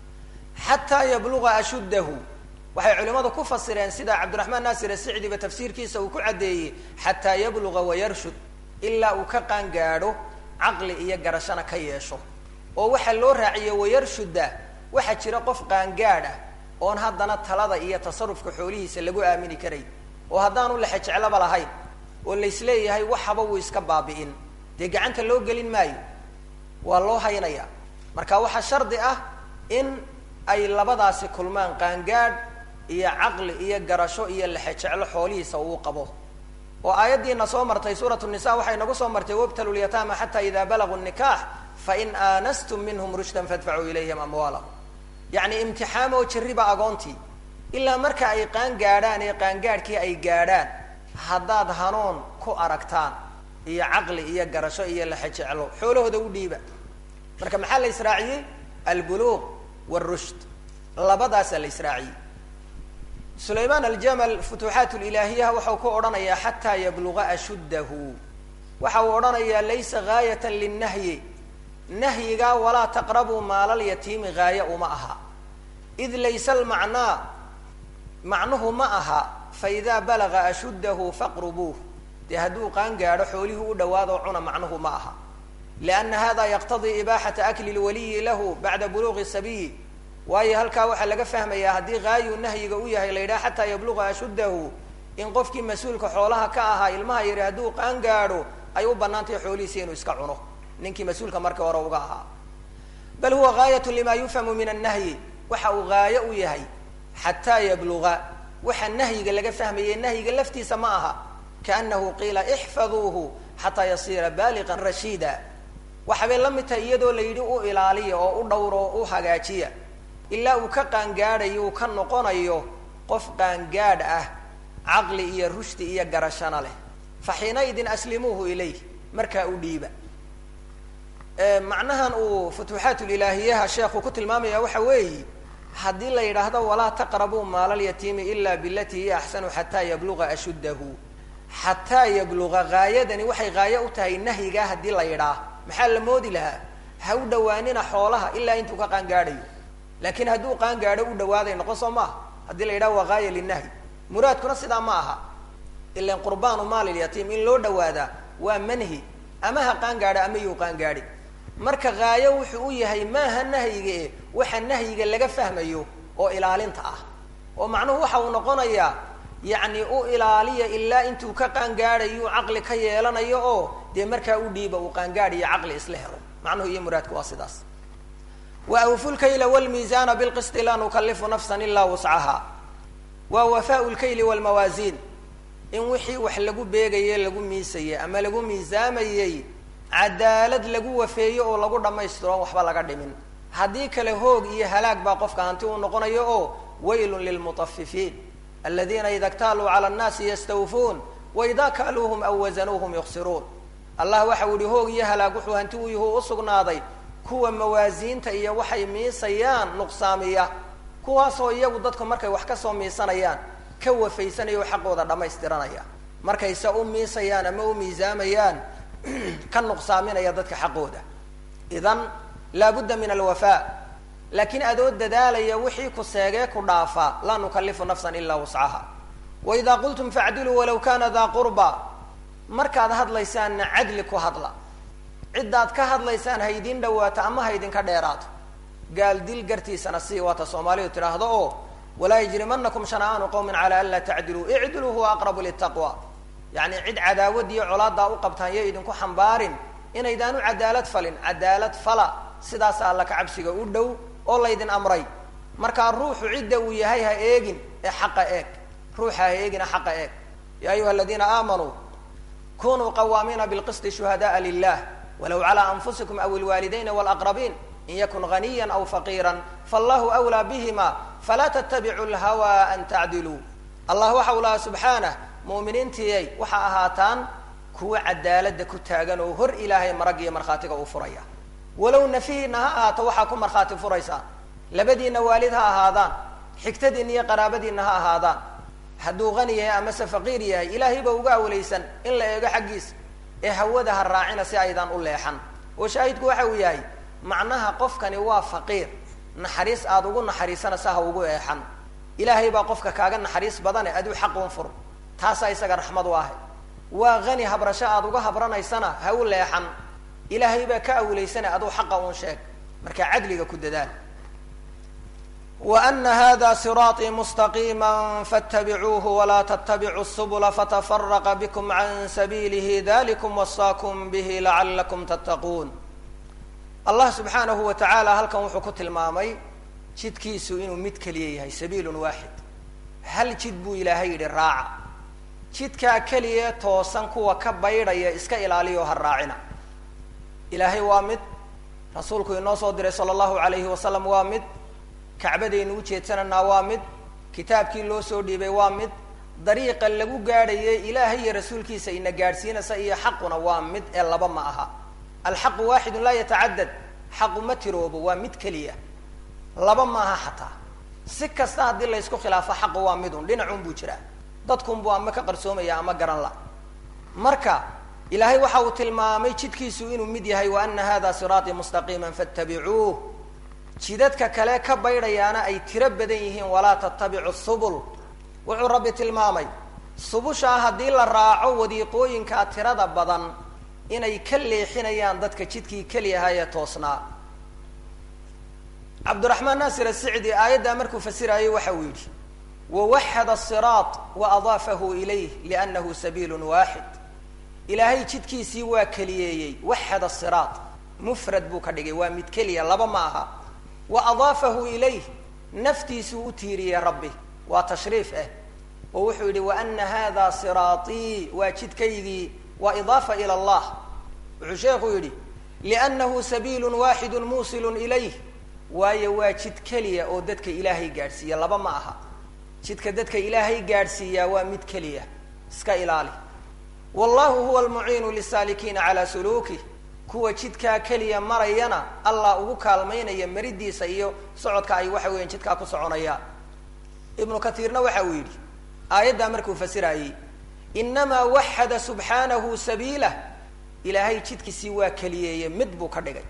xataa yabluga ashuddahu waxay culimmadu ku fasireen sida cabdiraxmaan naasir asicdiba tafsiirkiisa uu ku caddeeyey xataa yabluga wayarshud ilaa uu ka qaangaadho caqli iyo garashana ka yeesho oo waxaa loo raaciyey wayarshudda waxaa jira qof qaangaadh ah oon haddana talada iyo tasarufka xoolihiisa lagu aamini karay oo haddaanu lexe jeclaba lahayn oo laysleeyahay waxaba wuu iska baabi'in dee gacanta loo gelin maayo waa loo haynayaa marka waxaa shardi ah in ay labadaasi kulmaan qaangaadh iyo caqli iyo garasho iyo lexe jeclo xoolihiisa uu qabo oo aayaddiina soo martay suuratu nisa waxay nagu soo martay wabtalu lyataama xata ida balaguu nikaax fain aanastum minhum rushdan fadfacuu ilayhim amwaalahum yacni imtixaamoo jirriba agoontii ilaa marka ay qaan gaadhaan ee qaangaadhkii ay gaadhaan haddaad hanuun ku aragtaan iyo caqli iyo garasho iyo lexe jeclo xoolahooda u dhiiba marka maxaa la israaciyey albuluuq wاrushd labadaasaa la israaciyey sulaymaan aljamal futuuxaat lilaahiyaha waxau ku odhanayaa xataa yabluga ashuddahu waxa uu odhanayaa laysa gaayatan linnahyi nahyigaa walaa taqrabuu maalalyatiimi gaaya uma aha id laysa almacnaa macnuhu ma aha fa idaa balaga ashuddahu faqrubuuh dee hadduu qaan gaadho xoolihii u dhawaadoo cuna macnuhu ma aha lianna hada yaqtadii ibaaxata akli lwaliyi lahu bacda buluuqi sabiyi waayo halkaa waxaa laga fahmayaa haddii gaayuu nahyiga u yahay la yidhaha xataa yabluqa ashuddahu in qofkii mas-uulka xoolaha ka ahaa ilmaha yari hadduu qaan gaadho ay u banaantahay xoolihiisi inuu iska cuno ninkii mas-uulka markii hore uga ahaa bal huwa gaayatu lima yufhamu min annahyi waxa uu gaayo u yahay xataa yabluga waxa nahyiga laga fahmayay nahyiga laftiisa ma aha kaanahu qiila ixfaduuhu xataa yasiira baaliqan rashiida waxabay la mid tahay iyadoo la yidhi u ilaaliya oo u dhowro oo u hagaajiya ilaa uu ka qaangaadhayo uu ka noqonayo qof qaangaadh ah caqli iyo rushdi iyo garashana leh fa xiinaidin aslimuuhu ilayh markaa u dhiiba macnahan uu futuuxaatulilaahiyaha sheekhu ku tilmaamaya waxa weeyi haddii la yidhaahdo walaa taqrabuu maalalyatiimi ila bilatii hiya axsanu xataa yabluga ashuddahu xataa yabluga gaayadani waxay gaayo u tahay nahyigaa haddii la yidhaah maxaa la moodi lahaa ha u dhawaanina xoolaha ilaa intuu ka qaangaadhayo laakiin hadduu qaangaadho u dhawaaday noqon soo maaha haddii la yidhaha waa gaaya linahyi muraadkuna sidaa ma aha ilan qurbaanu maalilyatiim in loo dhawaadaa waa manhi ama ha qaangaadha ama yuu qaangaadhi marka gaayo wuxuu u yahay maaha nahyiga e waxa nahyiga laga fahmayo oo ilaalinta ah oo macnuhu waxa uu noqonayaa yacni u ilaaliya ilaa intuu ka qaangaadhayu caqli ka yeelanayo oo dee markaa u dhiiba uu qaangaadhiyo caqli isla helo macnuhu iyo muraadku waa sidaas wa awfu lkayla wlmiisaana bilqisti laa nukalifu nafsan ilaa wuscaha waa wafaau lkayli wlmawaasiin in wixii wax lagu beegaye lagu miisayey ama lagu miisaamayey cadaalad lagu wafeeyo oo lagu dhammaystiro on waxba laga dhimin haddii kale hoog iyo halaag baa qofka hanti uu noqonayo oo waylun lilmutafifiin aladiina ida ktaaluu cala annaasi yastawfuun waida kaaluuhum aw wasanuuhum yuksiruun allah waxa u yihi hoog iyo halaag wuxuu hanti u yuhu usugnaaday kuwa mawaasiinta iyo waxay miisayaan nuqsaamiya kuwaasoo iyagu dadku markay wax kasoo miisanayaan ka wafaysanaya oo xaqooda dhammaystiranaya markayse u miisayaan ama u miisaamayaan ka nuqsaaminaya dadka xaqooda idan laabudda min alwafaa laakiin adoo dadaalaya wixii ku seegee ku dhaafa laa nukalifu nafsan ilaa wuscaha wa idaa qultum facdiluu walaw kana daa qurba markaad hadlaysaanna cadli ku hadla ciddaad ka hadlaysaan ha idin dhawaato ama ha idinka dheeraato gaal dil gartiisana si waata soomaalidu tidhaahdo oo walaa yajrimanakum shana'aanu qawmin cala an laa tacdiluu icdiluu huwa aqrabu litaqwa yacni cid cadaawad iyo colaadaa u qabtaan yo idinku xambaarin inaydaan u cadaalad falin cadaalad fala sidaas alla ka cabsiga u dhow oo laydin amray markaa ruuxu cidda uu yahay ha eegin ee xaqa eeg ruuxa ha eegina xaqa eeg ya ayuha aladiina aamanuu kunuu qawaamiina bilqisti shuhada'a lilah walow calaa anfusikum aw ilwaalidayni walaqrabiin in yakun ganiya aw faqiira fallahu wlaa bihima falaa tattabicu lhawa an tacdiluu allah waxa u lahaa subxaanah mu'miniintiyay waxa ahaataan kuwa cadaalada ku taagan oo hor ilaahay marag iyo markhaatiga uu furaya walow nafihiina ha ahaato waxaa ku markhaati furaysaan labadiina waalid ha ahaadaan xigtadiina iyo qaraabadiina ha ahaadaan hadduu qani yahay amase faqiir yahay ilaahay ba uga awlaysan in la eego xaggiisa ee hawada ha raacina si aydaan u leexan oo shaahidku waxa uu yahay macnaha qofkani waa faqiir naxariis aada ugu naxariisanaysa ha ugu eexan ilaahay baa qofka kaaga naxariis badane aduu xaqun fur taasaa isaga raxmad u ahay waa hani habrasho aada uga habranaysana ha u leexan ilaahay baa ka awlaysana aduu xaqa uun sheeg markaa cadliga ku dadaal wa ana hada siraaطii mustaqiima faاtabicuuhu walaa ttabicuu subula fatafaraqa bikm can sabiilihi dalikum wasaakum bihi lacalakum tattaquun allah subxaanahu wa tacaala halkan wuxuu ku tilmaamay jidkiisu inuu mid keliya yahay sabiilun waaxid hal jid buu ilaahay yidhi raaca jidkaa keliya toosan kuwa ka baydhaya iska ilaaliyo ha raacina ilaahay waa mid rasuulku inoo soo diray sala allahu alayhi wasalam waa mid kacbadaynu ujeedsananaa waa mid kitaabkii loo soo dhiibay waa mid dariiqa lagu gaadhayay ilaahay iyo rasuulkiisa ina gaadhsiinaysa iyo xaquna waa mid ee laba ma aha alxaqu waaxidun laa yatacadad xaqu ma tiroobo waa mid keliya laba maaha xataa si kasta haddii laysku khilaafo xaqu waa midun dhinacun buu jiraa dadkunbuu ama ka qarsoomaya ama garan la marka ilaahay waxa uu tilmaamay jidkiisu inuu mid yahay wa ana hada siraatii mustaqiima fattabicuuh jidadka kale ka baydhayaana ay tiro badan yihiin walaa tattabicu subul wuxuu rabbi tilmaamay subushaa haddii la raaco wadiiqooyinkaa tirada badan inay ka leexinayaan dadka jidkii keliyahaa ee toosnaa cabdiraxmaan naasir asicdi aayaddaa markuu fasiraayey waxa uu yidhi wawaxada asiraat wa adaafahu ilayh liannahu sabiilun waaxid ilaahay jidkiisii waa keliyeeyey waxada asiraat mufrad buu ka dhigay waa mid keliya laba ma aha wa adaafahu ilayh naftiisuu u tiiriyey rabbi waa tashriif ah oo wuxuu yidhi wa ana hada siraatii waa jidkaygii waa idaafa ila allah wuxuu sheekhu yidhi liannahu sabiilun waaxidun muusilun ilayh waayo waa jid keliya oo dadka ilaahay gaadhsiiya laba ma aha jidka dadka ilaahay gaadhsiiyaa waa mid keliya iska ilaali wallahu huwa almuciinu lisaalikiina calaa suluukih kuwa jidkaa keliya marayana allah ugu kaalmaynaya maridiisa iyo socodka ay waxa weeyaan jidkaa ku soconayaan ibnu katiirna waxa uu yidhi aayaddaa markuu fasiraayey inamaa waxada subxaanahu sabiilah ilaahay jidkiisii waa keliyeeye mid buu ka dhigay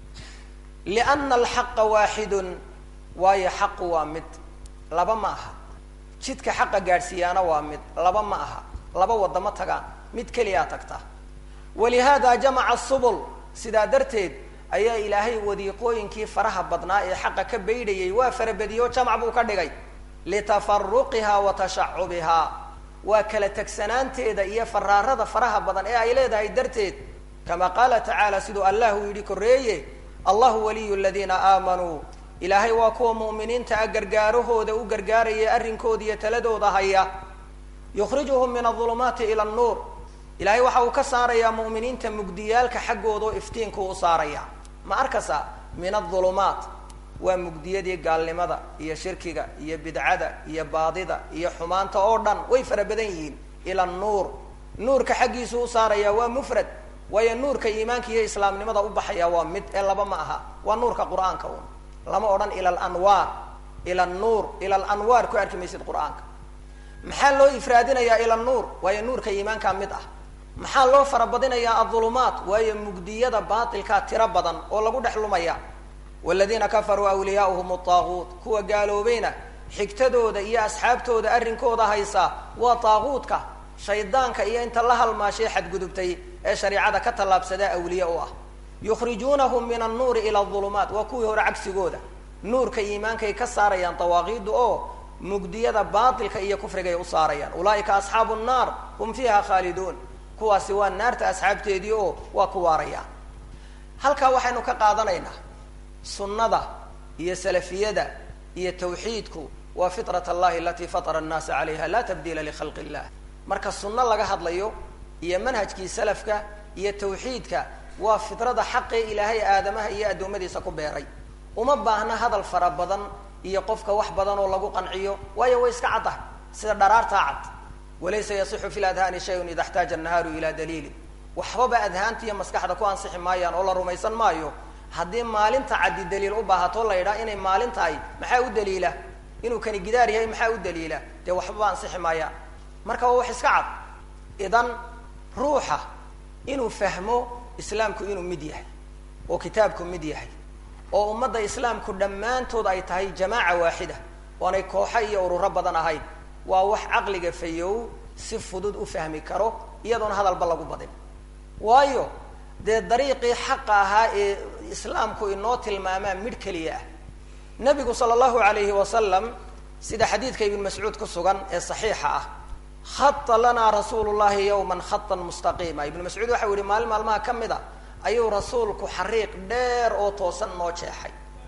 liana alxaqa waaxidun waayo xaqu waa mid laba ma aha jidka xaqa gaadhsiiyaana waa mid laba ma aha laba wadamo tagaan mid keliyaa tagta walihaada jamaca subul sidaa darteed ayaa ilaahay wadiiqooyinkii faraha badnaa ee xaqa ka baydhayay waa farabadiyo jamac buu ka dhigay litafaruqiha wa tashacubihaa waa kala tegsanaanteeda iyo faraarada faraha badan ee ay leedahay darteed kama qaala tacaala siduu allah uu yidhi koreeye allahu waliyu ladiina aamanuu ilaahay waa kuwa mu'miniinta ah gargaarahooda u gargaaraya arrinkooda iyo taladooda haya yukhrijuhum min adulumaati ila annuur ilaahay waxa uu ka saarayaa mu'miniinta mugdiyaalka xaggooda oo iftiinku u saaraya ma arkasa min adulumaat waa mugdiyadii gaalnimada iyo shirkiga iyo bidcada iyo baadida iyo xumaanta oo dhan way fara badan yihiin ila nuur nuurka xaggiisu u saaraya waa mufrad waayo nuurka iimaanka iyo islaamnimada u baxaya waa mid ee laba ma aha waa nuurka qur-aanka un lama odhan ila alanwaar ila nuur ila alanwaar ku arki maysid qur-aanka maxaa loo ifraadinayaa ila nuur waayo nuurka iimaankaa mid ah maxaa loo farabadinayaa adulumaat waayo mugdiyada baatilkaa tiro badan oo lagu dhex lumaya waladiina kafaruu awliyaauhum ataaguut kuwa gaaloobayna xigtadooda iyo asxaabtooda arrinkooda haysa waa taaguutka shaydaanka iyo inta la halmaashay xadgudubtay ee shareicada ka tallaabsadaa awliye u ah yukhrijuunahum min annuuri ila adulumaat waa kuwii hore cagsigooda nuurka iimaankay ka saarayaan dawaaqiidda oo mugdiyada baatilka iyo kufrigay u saarayaan ulaaika asxaabu nnaar hum fiiha khaaliduun kuwaasi waa naarta asxaabteedii oo waa ku waarayaan halkaa waxaynu ka qaadanaynaa sunnada iyo salafiyada iyo tawxiidku waa fitrat allahi alatii fatara annaasa calayha laa tabdiila likhalqi illah marka sunno laga hadlayo iyo manhajkii salafka iyo tawxiidka waa fitrada xaqee ilaahay aadamaha iyo addoommadiisa ku beeray uma baahna hadal fara badan iyo qofka wax badan oo lagu qanciyo waayo way iska caddahay sida dharaartaa cad walaysa yasixu fi ladhaani shayun ida xtaaja annahaaru ilaa daliilin waxbaba adhaanta iyo maskaxda ku ansixi maayaan oo la rumaysan maayo haddii maalinta caddi daliil u baahato la yidhaha inay maalin tahay maxaa u daliila inuu kani gidaar yahay maxaa u daliila dee waxbaba ansixi maayaan marka waa wax iska cad idan ruuxa inuu fahmo islaamku inuu mid yahay oo kitaabku mid yahay oo ummadda islaamku dhammaantood ay tahay jamaaca waaxida oonay kooxo iyo ururo badan ahayn waa wax caqliga fayow si fudud u fahmi karo iyadoona hadalba lagu badin waayo dee dariiqii xaqa ahaa ee islaamku inoo tilmaamaa midh keliya ah nabigu sala allahu alayhi wasalam sida xadiidka ibn mascuud ku sugan ee saxiixa ah khata lanaa rasuulu llahi yawman khatan mustaqiima ibnu mascuud waxau yihi maalin maalmaha ka mid a ayuu rasuulku xariiq dheer oo toosan noo jeexay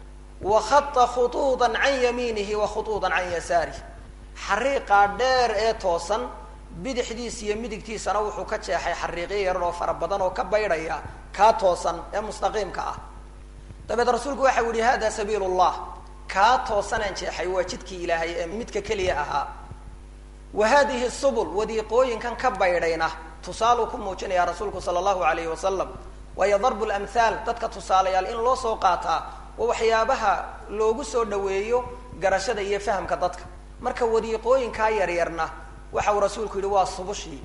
wa khata khutuudan can yamiinihi wa khutuudan can yasaarih xariiqaa dheer ee toosan bidixdiisa iyo midigtiisana wuxuu ka jeexay xariiqyo yaran oo fara badan oo ka baydhaya kaa toosan ee mustaqiimka ah dabeed rasuulku waxau yihi hada sabiil llah kaa toosanaan jeexay waa jidkii ilaahay ee midka keliya ahaa wa hadihi subul wadiiqooyinkan ka baydhayna tusaaluu ku muujinaya rasuulku sala allahu alayhi wasalam waayo darbu lamhaal dadka tusaalayaal in loo soo qaataa waa waxyaabaha loogu soo dhaweeyo garashada iyo fahamka dadka marka wadiiqooyinkaa yaryarna waxa uu rasuulku yihi waa subushii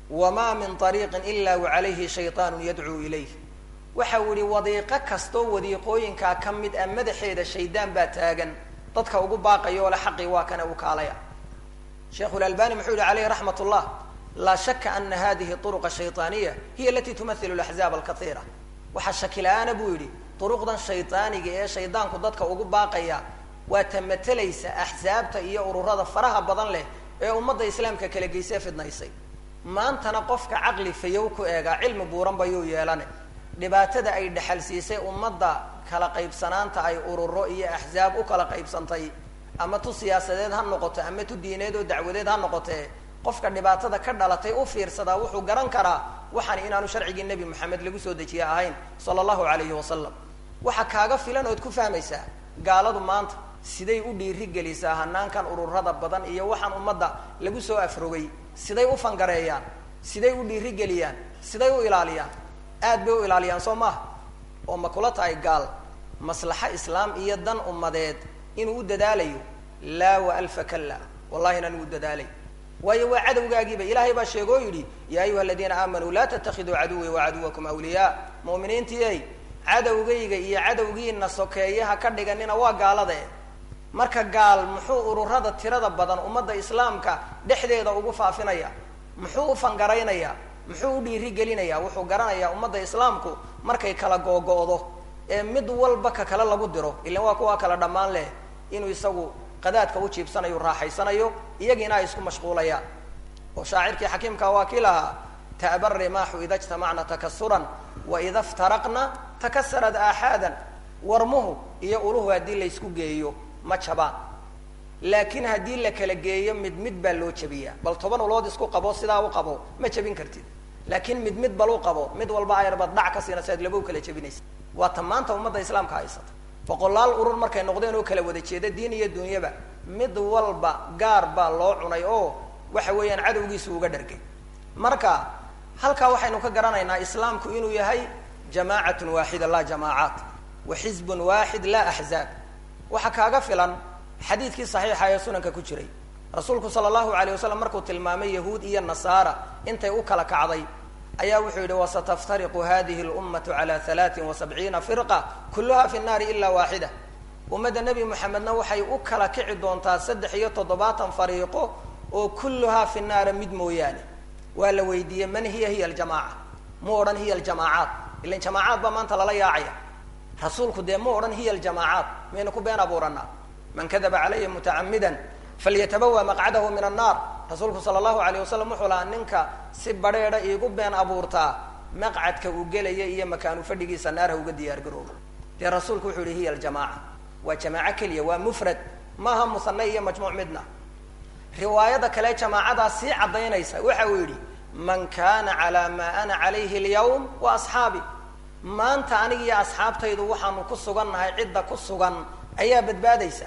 wamaa min ariiqin ila wacalayhi shayطaanu yadcuu ilayh waxa uu yihi wadiiqo kastoo wadiiqooyinkaa ka mid ah madaxeeda shaydaan baa taagan dadka ugu baaqaya oo le xaqii waa kana u kaalaya sheikhu lalbani muxuu yihi alayhi raxmat ullah laa shaka ana hadihi uruqa shayطaaniya hiya alati tumahilu laxzaab alkaiira waxaa shaki la-aana buu yidhi duruqdan shaydaaniga ee shaydaanku dadka ugu baaqaya waa ta matelaysa axsaabta iyo ururada faraha badan leh ee ummadda islaamka kala geysee fidnaysay maantana qofka caqli fayow ku eegaa cilmi buuran bayuu yeelane dhibaatada ay dhexal siisay ummadda kala qaybsanaanta ay ururo iyo axsaab u kala qaybsantay ama tu siyaasadeed ha noqoto ama tu diineed oo dacwadeed ha noqotee qofka dhibaatada ka dhalatay u fiirsadaa wuxuu garan karaa waxaan inaanu sharcigii nebi moxamed lagu soo dejiye ahayn sala allahu alayhi wasalam waxa kaaga filan ood ku fahmaysaa gaaladu maanta siday u dhiiri gelisaa hanaankan ururada badan iyo waxaan ummadda lagu soo afrogay siday u fangareeyaan siday u dhiiri geliyaan siday u ilaaliyaan aad bay u ilaaliyaan soo maaha oo ma kula tahay gaal maslaxo islaam iyo dan ummadeed inuu u dadaalayo laa wa alfa kalla wallahi inaan u dadaalay waayo waa cadowgaagiiba ilaahay baa sheegoo yidhi yaa ayuha aladiina aamanuu laa tatakiduu caduwii wacaduwakum awliyaa mu'miniintiiyey cadowgayga iyo cadowgiina sokeeyaha ka dhiganina waa gaalada e marka gaal muxuu ururada tirada badan ummadda islaamka dhexdeeda ugu faafinaya muxuu u fangaraynaya muxuu u dhiiri gelinaya wuxuu garanayaa ummadda islaamku markay kala googo'do ee mid walba ka kale lagu diro ilan waa kuwaa kala dhammaan leh inuu isagu qadaadka u jiibsanayo raaxaysanayo iyagiina ay isku mashquulayaan oo shaacirkii xakiimka waa kii lahaa ta'ba rimaaxu ida jtamacna takasuran waida iftaraqna takasarat aaxaadan warmuhu iyo uluhu haddii laysku geeyo ma jabaan laakiin haddii la kala geeyo mid mid baa loo jabiyaa bal toban ulood isku qabo sidaa u qabo ma jabin kartid laakiin mid mid bal u qabo mid walba ayarbad dhac ka siina si aad laba u kala jabinaysa waa ta maanta ummadda islaamka haysata boqolaal urur markay noqdeen oo kala wada jeeda diin iyo dunyaba mid walba gaar baa loo cunay oo waxa weeyaan cadowgiisu uga dhargay marka halkaa waxaynu ka garanaynaa islaamku inuu yahay jamaacatun waaxida laa jamaacaat wa xizbun waaxid laa axzaab waxaa kaaga filan xadiidkii saxiixa ee sunanka ku jiray rasuulku sala allahu alayh wasalam markuu tilmaamay yahuud iyo nasaara intay u kala kacday ayaa wuxuu yidhi wasataftariqu hadihi lummatu cala halaatin wa sabciina firqa kulluha fi nnaari ila waaxida ummadda nebi moxamedna waxay u kala kici doontaa saddex iyo toddobaatan fariiqo oo kulluhaa fi naara mid mooyaane waa la weydiiyey man hiya hiya aljamaaca mu odhan hiya aljamaacaat ilan jamaacaad baa maanta lala yaacaya rasuulku dee mu odhan hiya aljamaacaat maynu ku been abuuranaa man kadaba calaya mutacamidan falyatabawa maqcadahu min annaar rasuulku sala allahu alayh wasalam wuxuu lahaa ninka si badheedha iigu been abuurtaa maqcadka uu gelaya iyo makaanu fadhigiisa naarha uga diyaar garoobo dee rasuulku wuxuu yihi hiya aljamaaca waa jamaaco keliya waa mufrad maaha musane iyo majmuuc midna riwaayada kale jamaacadaa sii caddaynaysa waxa uu yidhi man kana calaa maa ana calayhi alyawm wa asxaabi maanta aniga iyo asxaabtaydu waxaanu ku sugannahay cidda ku sugan ayaa badbaadaysa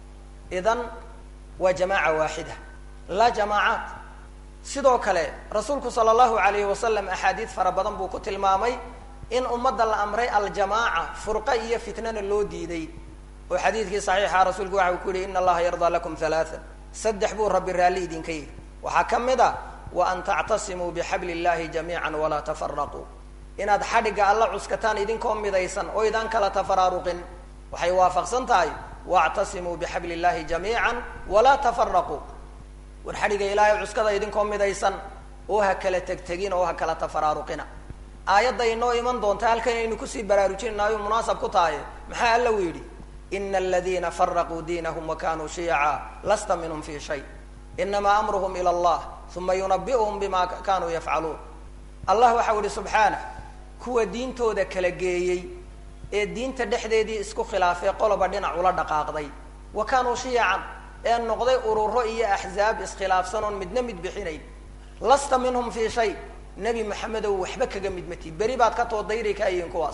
idan waa jamaaca waaxida laa jamaacaat sidoo kale rasuulku sala allahu alayhi wasalam axaadiid fara badan buu ku tilmaamay in ummadda la amray aljamaaca furqa iyo fitnana loo diiday oo xadiidkii saxiixa rasuulku waxa uu ku yihi ina allaha yardaa lakum halaaan saddex buu rabbi raalli idinka yihi waxaa ka mid a wa an tactasimuu bixabli illahi jamiica walaa tafaraquu inaad xadhigga alla cuskataan idinkoo midaysan oo idaan kala tafaraaruqin waxay waafaqsan tahay wactasimuu bixabli illahi jamiica walaa tafaraquu war xadhigga ilaahay cuskada idinkoo midaysan oo ha kala tegtegin oo ha kala tafaraaruqina aayadda inoo iman doonta halkan aynu kusii baraarujinaynayo munaasab ku tahay maxaa alla u yidhi ina aladiina faraquu diinahum wakanuu shiyaca lasta minhum fi shay inamaa amruhum ila allah uma yunabi'uhum bima kanuu yafcaluun allah waxau yihi subxaanah kuwa diintooda kala geeyey ee diinta dhexdeedii isku khilaafay qoloba dhinac ula dhaqaaqday wa kaanuu shiyacan ee noqday ururo iyo axzaab iskhilaafsan oon midna mid bixinayn lasta minhum fii shay nebi maxamedow waxba kaga mid matid beri baad ka toodayri kaayihiin kuwaas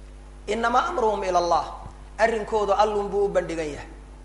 inamaa amruhum ila allah arrinkoodu allun buu u bandhigan yahay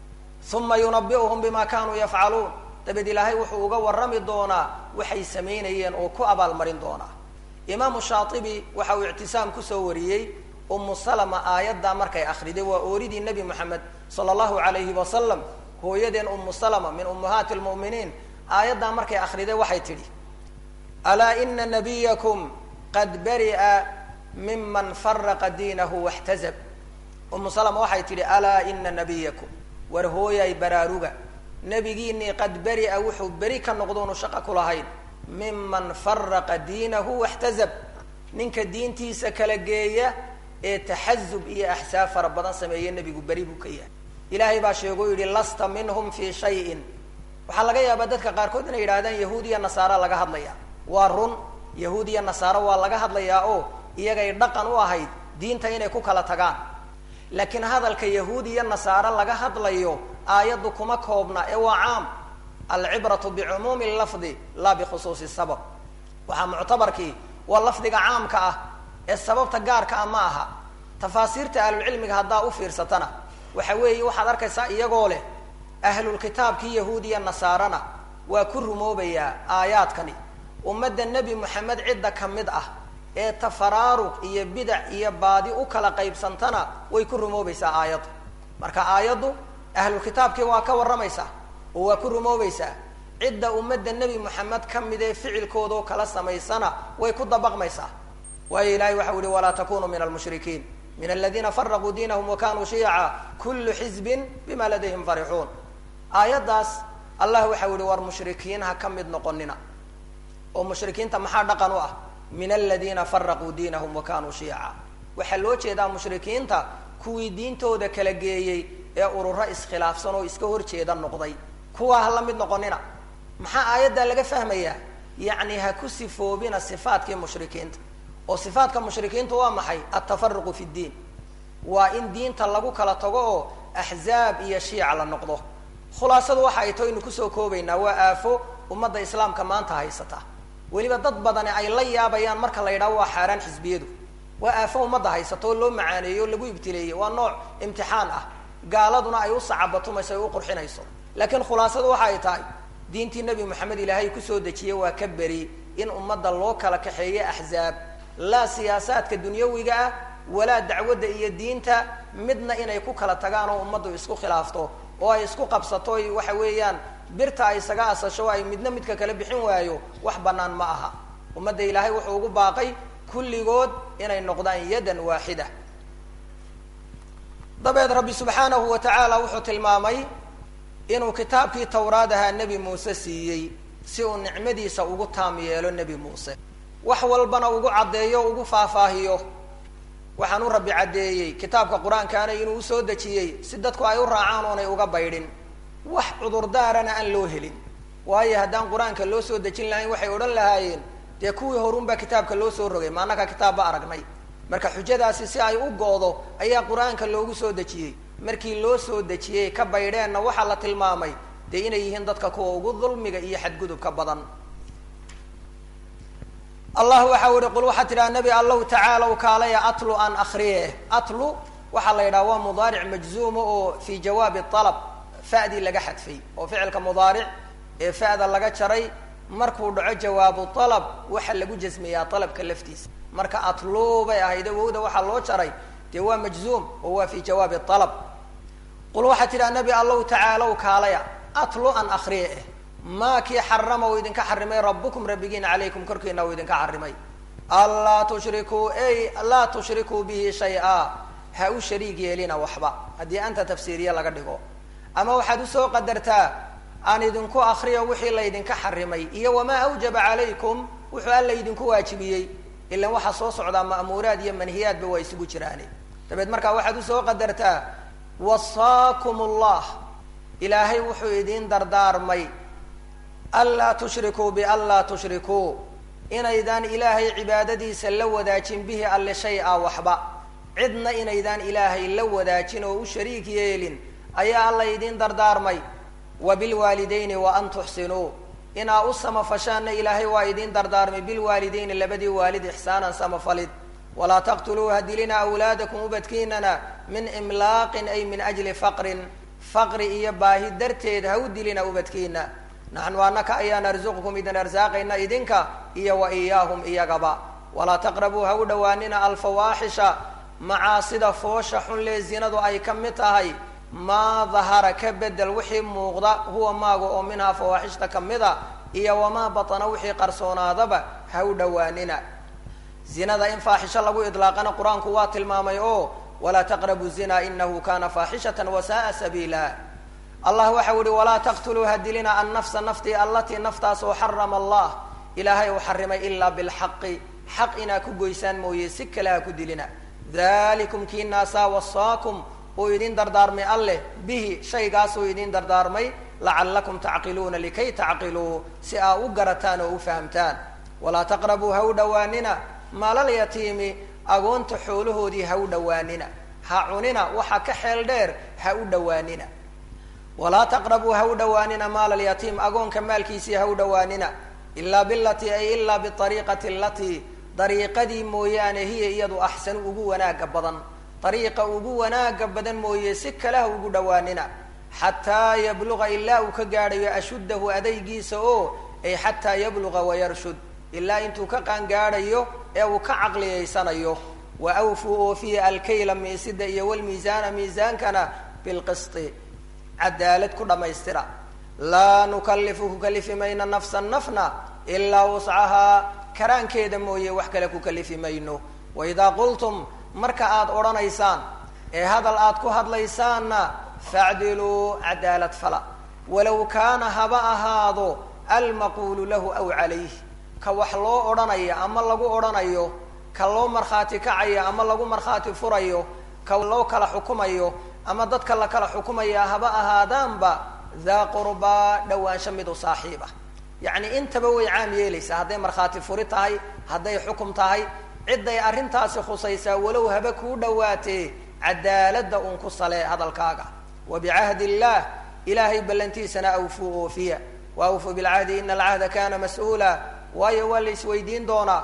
uma yunabi'uhum bima kanuu yafcaluun dabeed ilaahay wuxuu uga warrami doonaa waxay samaynayeen oo ku abaalmarin doonaa imaamu shaatibi waxa uu ictisaam kusoo wariyey umu salama aayaddaa markay akriday waa ooridii nebi moxamed sala allahu alayhi wasalam hooyadeen umu salama min ummahaati lmu'miniin aayaddaa markay akriday waxay tidhi alaa ina nabiyakum qad bari'a miman faraqa diinahu waxtazab umu salama waxay tidhi alaa ina nabiyakum war hooyay baraaruga nebigiinii qad beri'a wuxuu beri ka noqdoonu shaqo ku lahayn miman faraqa diinahu waxtazab ninka diintiisa kala geeya ee taxazub iyo axsaab fara badan sameeye nebigu beri buu ka yahay ilaahay baa sheegoo yidhi lasta minhum fii shayin waxaa laga yaabaa dadka qaarkood inay yidhahdaan yahuud iyo nasaara laga hadlaya waa run yahuud iyo nasaaro waa laga hadlayaa oo iyagay dhaqan u ahayd diinta inay ku kala tagaan laakiin hadalka yahuud iyo nasaaro laga hadlayo aayaddu kuma koobna ee waa caam alcibratu bicumuumi lafdi laa bikhusuusi sabab waxaa muctabarkii waa lafdiga caamka ah ee sababta gaarka ah ma aha tafaasiirta ahlulcilmiga haddaa u fiirsatana waxa weeye waxaad arkaysaa iyagoo leh ahlulkitaabkii yahuud iyo nasaarana waa ku rumoobayaa aayaadkani ummadda nebi moxamed cidda ka mid ah ee tafaraaruq iyo bidac iyo baadi u kala qaybsantana way ku rumoobaysaa aayaddu marka aayaddu ahlulkitaabkii waa ka warramaysaa oo waa ku rumoobaysaa cidda ummadda nebi moxamed ka mid ee ficilkoodao kala samaysana way ku dabaqmaysaa waayo ilahay waxau yihi walaa takunuu min almushrikiin min aladiina faraquu diinahum wa kanuu shiyaca kullu xizbin bima ladayhim farixuun aayaddaas allah waxau yihi war mushrikiin ha ka mid noqonina oo mushrikiinta maxaa dhaqan u ah min aladiina faraquu diinahum wa kanuu shiyaca waxaa loo jeedaa mushrikiinta kuwii diintooda kala geeyey ee ururo iskhilaafsan oo iska horjeeda noqday kuwaa ha la mid noqonina maxaa aayaddaa laga fahmayaa yacni ha ku sifoobina sifaadkii mushrikiinta oo sifaadka mushrikiintu waa maxay altafaruqu fi ddiin waa in diinta lagu kala tago oo axzaab iyo shiica la noqdo khulaasadu waxa ay taho aynu kusoo koobaynaa waa aafo ummadda islaamka maanta haysata weliba dad badani ay la yaabayaan marka la yidhaho waa xaaraan xisbiyadu waa aafo ummadda haysata oo loo macaaneeyo o lagu ibtileeyey waa nooc imtixaan ah gaaladuna ay u sacabatumayso ay u qurxinayso laakiin khulaasadu waxa ay tahay diintii nebi moxamed ilaahay kusoo dejiyey waa ka beri in ummadda loo kala kaxeeyo axzaab laa siyaasaadka dunyawiga ah walaa dacwadda iyo diinta midna inay ku kala tagaan oo ummaddu isku khilaafto oo ay isku qabsato waxa weeyaan birta ay isaga asasho ay midna midka kala bixin waayo wax bannaan ma aha ummadda ilaahay wuxuu ugu baaqay kulligood inay noqdaan yadan waaxida dabeed rabbi subxaanahu wa tacaala wuxuu tilmaamay inuu kitaabkii tawraad ahaa nebi muuse siiyey si uu nicmadiisa ugu taam yeelo nebi muuse wax walbana ugu caddeeyo o ugu faahfaahiyo waxaan u rabbi caddeeyey kitaabka qur-aankaana inuu usoo dejiyey si dadku ay u raacaan oonay uga baydhin wax cudurdaarana aan loo helin waayo haddaan qur-aanka loo soo dejin lahayn waxay odhan lahaayeen dee kuwii horunbaa kitaabka loo soo rogay maanaka kitaabba aragnay marka xujadaasi si ay u go-do ayaa qur-aanka loogu soo dejiyey markii loo soo dejiyey ka baydheenna waxaa la tilmaamay dee inay yihiin dadka kuwa ugu dulmiga iyo xadgudubka badan allah waxa uhi qul waxaa tidhaha nebi allow tacaalow kaalaya atlu an akriye atlu waxaa la yidhaha waa mudaaric majzuuma oo fii jawaabi alab fa'dii laga xadfay oo ficilka mudaaric ee fa'da laga jaray markuu dhaco jawaabu alab waxa lagu jasmiyaa alabka laftiisa marka atlu bay ahayd wowda waxaa loo jaray dee waa majzuum oo waa fii jawaabi alab qul waxaa tidhaha nebi allow tacaalow kaalaya atlu an akriye eh maa kii xarama uu idinka xarimay rabukum rabbigiina calaykum korkiina uu idinka xarimay anlaa tushrikuu ey laa tushrikuu bihi shay-a ha u shariig yeelina waxba haddii anta tafsiiriye laga dhigo ama waxaad usoo qadartaa aan idinku akriyo wixii laydinka xarimay iyo wamaa awjaba calaykum wuxuu alla idinku waajibiyey ilan waxaa soo socdaa ma'muuraad iyo manhiyaadba waa isugu jiraane dabeed markaa waxaad usoo qadartaa wasaakum allah ilaahay wuxuu idiin dardaarmay anlaa tushrikuu bianlaa tushrikuu inaydaan ilaahay cibaadadiisa la wadaajin bihi alle shay a waxba cidna inaydaan ilaahay la wadaajin oo u shariik yeelin ayaa alla idiin dardaarmay wa bilwaalidayni wa an tuxsinuu inaa u samafashaanna ilaahay waa idiin dardaarmay bilwaalidayni labadii waalid ixsaanan samafalid walaa taqtuluu hadilina awlaadakum ubadkiinana min imlaaqin ay min ajli faqrin faqri iyo baahi darteed ha u dilina ubadkiina naxnu anaka ayaan arzuqkum idin arsaaqayna idinka iyo wa iyaahum iyagaba walaa taqrabuu ha u dhowaanina alfawaaxisha macaasida foosha xunlee zinadu ay ka mid tahay maa dahara ka bedel wixii muuqda huwa maaga oo minhaa fawaaxishta ka mid a iyo wamaa batana wixii qarsoonaadaba ha u dhowaanina zinada in faaxisho lagu idlaaqana qur-aanku waa tilmaamay oo walaa taqrabu zina inahu kana faaxishatan wasaaa sabiila allah waxau ihi walaa taqtuluu ha dilina annafsa naftii allatii naftaas oo xarama allah ilaahay uu xarimay ilaa bilxaqi xaq inaa ku goysaan mooye si kale ha ku dilina dalikum kii naasaa wasaakum uu idin dardaarmay alleh bihi shaygaasuu idin dardaarmay lacallakum tacqiluuna likay tacqiluu si aa u garataan oo u fahamtaan walaa taqrabuu ha u dhowaanina maalal yatiimi agoonta xoolahoodii ha u dhowaanina ha cunina waxa ka xeel dheer ha u dhowaanina walaa taqrabuu ha u dhowaanina maala alyatiim agoonka maalkiisii ha u dhowaanina ilaa bilatii ay ilaa biariiqati alatii dariiqadii mooyaane hiya iyadu axsanu ugu wanaaga badan dariiqa ugu wanaaga badan mooye si kale ha ugu dhowaanina xataa yabluga ilaa uu ka gaadhayo ashuddahu adaygiisa oo ay xataa yabluga wayarshud ilaa intuu ka qaangaadhayo ee uu ka caqliyaysanayo wa awfuu oofiya alkayla miisida iyo walmiisaana miisaankana bilqisti cadaalad ku dhammaystira laa nukallifu ku kalifi mayno nafsan nafna ilaa wuscahaa karaankeeda mooye wax kale ku kalifi mayno waidaa qultum marka aada odhanaysaan ee hadal aad ku hadlaysaanna facdiluu cadaalad fala walow kaana haba ahaado almaquulu lahu aw calayh ka wax loo odhanayo ama lagu odhanayo ka loo markhaati kacayo ama lagu markhaati furayo ka loo kala xukumayo ama dadka la kala xukumaya haba ahaadaanba daa qurbaa dhowaansho mid u saaxiib ah yacni intaba way caam yeelaysaa hadday markhaati furi tahay hadday xukum tahay cidday arrintaasi khusaysaa walow haba kuu dhowaatee cadaaladda uun ku salee hadalkaaga wa bicahdi illaah ilaahay ballantiisana awfuu oofiya wa awfuu bilcahdi ina alcahda kana mas-uula waayo waa la isweydiin doonaa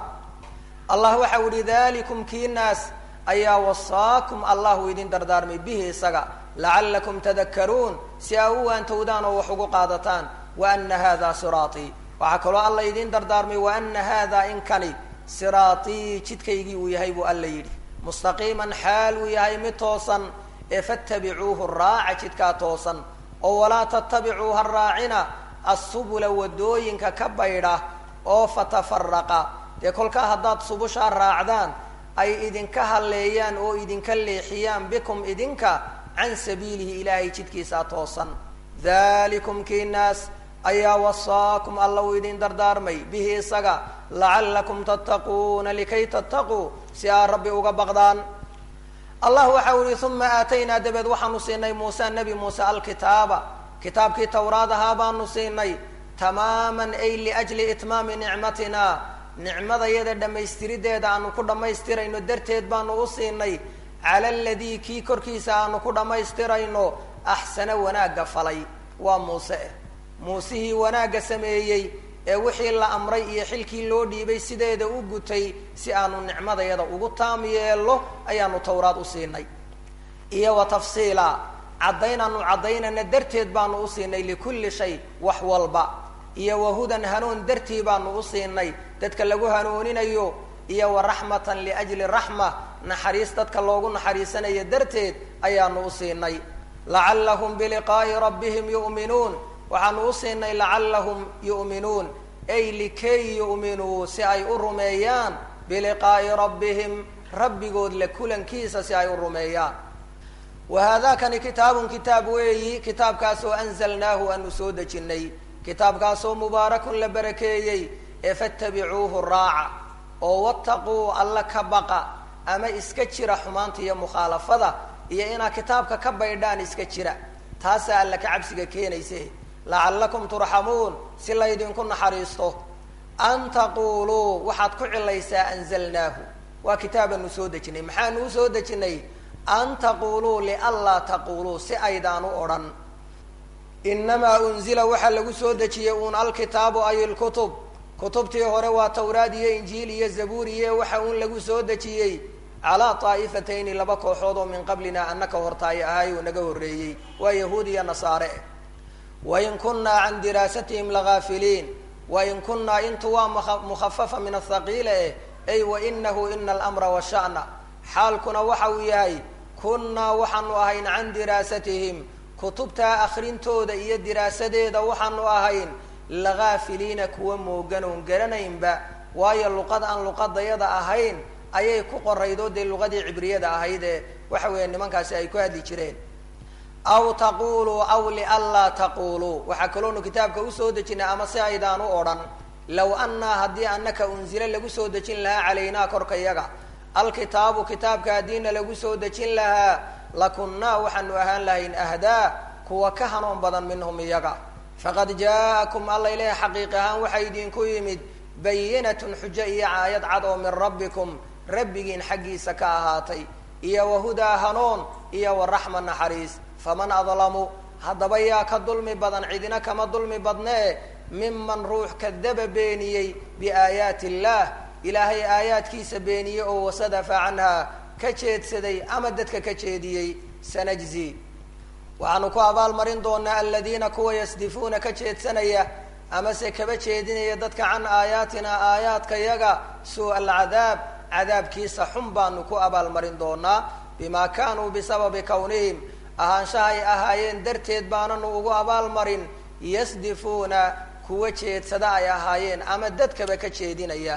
allah waxau ihi dalikum kii naas ayaa wasaakum allahu idin dardaarmay bihi isaga lacallakum tadakaruun si aa u waantowdaan oo wax ugu qaadataan wa ana hada siraatii waxaa kaloo alla idin dardaarmay wa ana hada inkani siraatii jidkaygii uu yahay buu alla yidhi mustaqiiman xaal uu yahay mid toosan ee fattabicuuhu raaca jidkaa toosan oo walaa tattabicuu ha raacina assubula wadooyinka ka baydha oo fatafaraqa dee kolkaa haddaad subushaa raacdaan ay idinka halleeyaan oo idinka leexiyaan bikum idinka can sabiilihi ilaahay jidkiisaa toosan dalikum kii naas ayaa wasaakum alla uu idin dardaarmay bihi isaga lacallakum tattaquuna likay tattaquu si aad rabbi uga baqdaan allah waxa u yihi uma aataynaa dabeed waxaanu siinay muuse nebi muuse alkitaaba kitaabkii tawraad ahaa baanu siinay tamaaman ay liajli itmaami nicmatina nicmadayada dhammaystirideeda aanu ku dhammaystirayno darteed baanu u siinay cala aladii kii korkiisa aanu ku dhammaystirayno axsana wanaagga falay waa muuse eh muusihii wanaagga sameeyey ee wixii la amray iyo xilkii loo dhiibay sideeda u gutay si aanu nicmadayada ugu taam yeello ayaanu tawraad u siinay iyo wa tafsiila caddaynaanu caddaynana darteed baanu u siinay likulli shay wax walba iyo wahudan hanuun dartii baanu u siinay dadka lagu hanuuninayo iyo wa raxmatan liajli raxma naxariis dadka loogu naxariisanayo darteed ayaanu u siinay lacallahum biliqaa'i rabbihim yu'minuun waxaanu u siinay lacallahum yu'minuun ay likay yu'minuu si ay u rumeeyaan biliqaa'i rabbihim rabbigood la kulankiisa si ay u rumeeyaan wa haadakani kitaabun kitaab weeyi kitaabkaasoo anzalnaahu aanu soo dejinay kitaabkaasoo mubaarakun la barakeeyey ee fattabicuuhu raaca oo wattaquu alla ka baqa ama iska jira xumaanta iyo mukhaalafada iyo inaad kitaabka ka baydhaan iska jira taasaa alla ka cabsiga keenayse lacallakum turxamuun si laydinku naxariisto an taquuluu waxaad ku cilaysaa anzalnaahu waa kitaabaanu soo dejinay maxaanu u soo dejinay an taquuluu lianlaa taquuluu si aydaan u odhan inamaa unzila waxaa lagu soo dejiyey uun alkitaabu ay lkutub kutubtii hore waa tawraad iyo injiil iyo zabuur iyo waxa uun lagu soo dejiyey calaa daa'ifatayni laba kooxood oo min qablina annaka hortaayo ahaay oo naga horreeyey waa yahuud iyo nasaare eh wain kunnaa can diraasatihim lagaafiliin wain kunnaa intu waa mukhafafa min athaqiila eh ay wainahu ina alamra washa'na xaalkuna waxa uu yahay kunnaa waxaanu ahayn can diraasatihim kutubtaa akrintooda iyo diraasadeeda waxaanu ahayn lagaafiliina kuwa moogan oon garanaynba waayo luqad aan luqadayada ahayn ayay ku qoraydoo dee luqadii cibriyada ahayd ee waxa weeye nimankaasi ay ku hadli jireen aw taquluu aw lianlaa taquluu waxaa kaloonu kitaabka usoo dejinay ama si aydaan u odhan low annaa haddii anaka unzilo lagu soo dejin lahaa calaynaa korka yaga alkitaabu kitaabka haddiina lagu soo dejin lahaa lakunnaa waxaanu ahaan lahayn ahdaa kuwa ka hanuun badan minhum iyaga faqad jaa'akum alla ilahi xaqiiq ahaan waxaa idinku yimid bayinatun xujo iyo caayad cad oo min rabbikum rabbigiin xaggiisa ka ahaatay iyo wahudaa hanuun iyo waraxma naxariis faman adlamu haddaba yaa ka dulmi badan cidina kama dulmi badnee miman ruux kadaba beeniyey biaayaati illaah ilaahay aayaadkiisa beeniyey oo wasadafa canhaa ka jeedsaday ama dadka ka jeediyey sanajzi waxaanu ku abaalmarin doonaa aladiina kuwa yasdifuuna ka jeedsanaya amase kaba jeedinaya dadka can aayaatina aayaadka yaga suu alcadaab cadaabkiisa xun baanu ku abaalmarin doonaa bima kaanuu bisababi kownihim ahaanshaha ay ahaayeen darteed baananu ugu abaalmarin yasdifuuna kuwa jeedsada ay ahaayeen ama dadkaba ka jeedinaya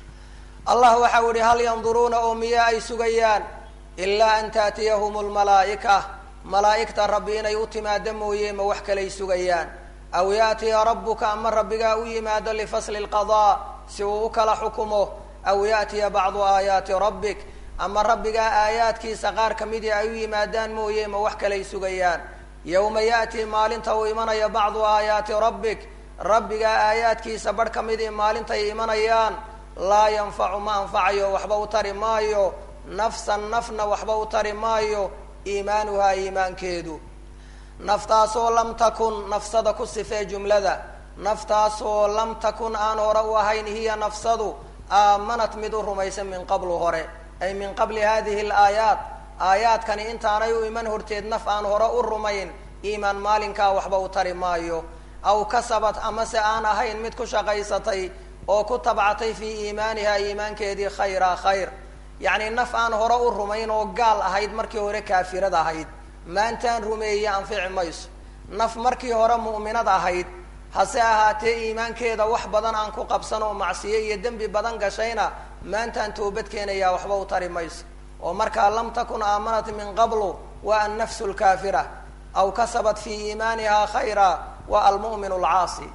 allah waxau yihi hal yanduruuna oo miya ay sugayaan ilaa an taatiyahum lmalaa'ika malaa'igta rabbi inay u timaado mooye ma wax kalay sugayaan aw yaatiya rabbuka ama rabbigaa u yimaado lifasli lqadaa si uu u kala xukumo aw yaatiya bacdu aayaati rabbik ama rabbigaa aayaadkiisa qaar kamidii ay u yimaadaan mooye ma wax kalay sugayaan yowma ya'tii maalinta uu imanayo bacdu aayaati rabbik rabbigaa aayaadkiisa barh kamidii maalintay imanayaan laa yanfacu ma anfacayo waxba u tari maayo nafsan nafna waxba u tari maayo iimaanuhaa iimaankeedu naftaasoo lam takun nafsada ku sifee jumlada naftaasoo lam takun aan hore u ahayn hiya nafsadu aamanat mid u rumaysan min qablu hore ay min qabli hadihi alaayaat aayaadkani intaanay u iman horteed naf aan hore u rumayn iimaan maalinkaa waxba u tari maayo aw kasabat amase aan ahayn mid ku shaqaysatay oo ku tabcatay fii iimaaniha iimaankeedii khayra khayr yacni naf aan hore u rumayn oo gaal ahayd markii hore kaafirad ahayd maantaan rumeeye anfici mayso naf markii hore mu'minad ahayd hase ahaatee iimaankeeda wax badan aan ku qabsan oo macsiyo iyo dembi badan gashayna maantaan toobad keenayaa waxba u tari mayso oo markaa lam takun aamanat min qablu waa annafsu lkaafira aw kasabat fii iimaaniha khayra waa almu'minu alcaasi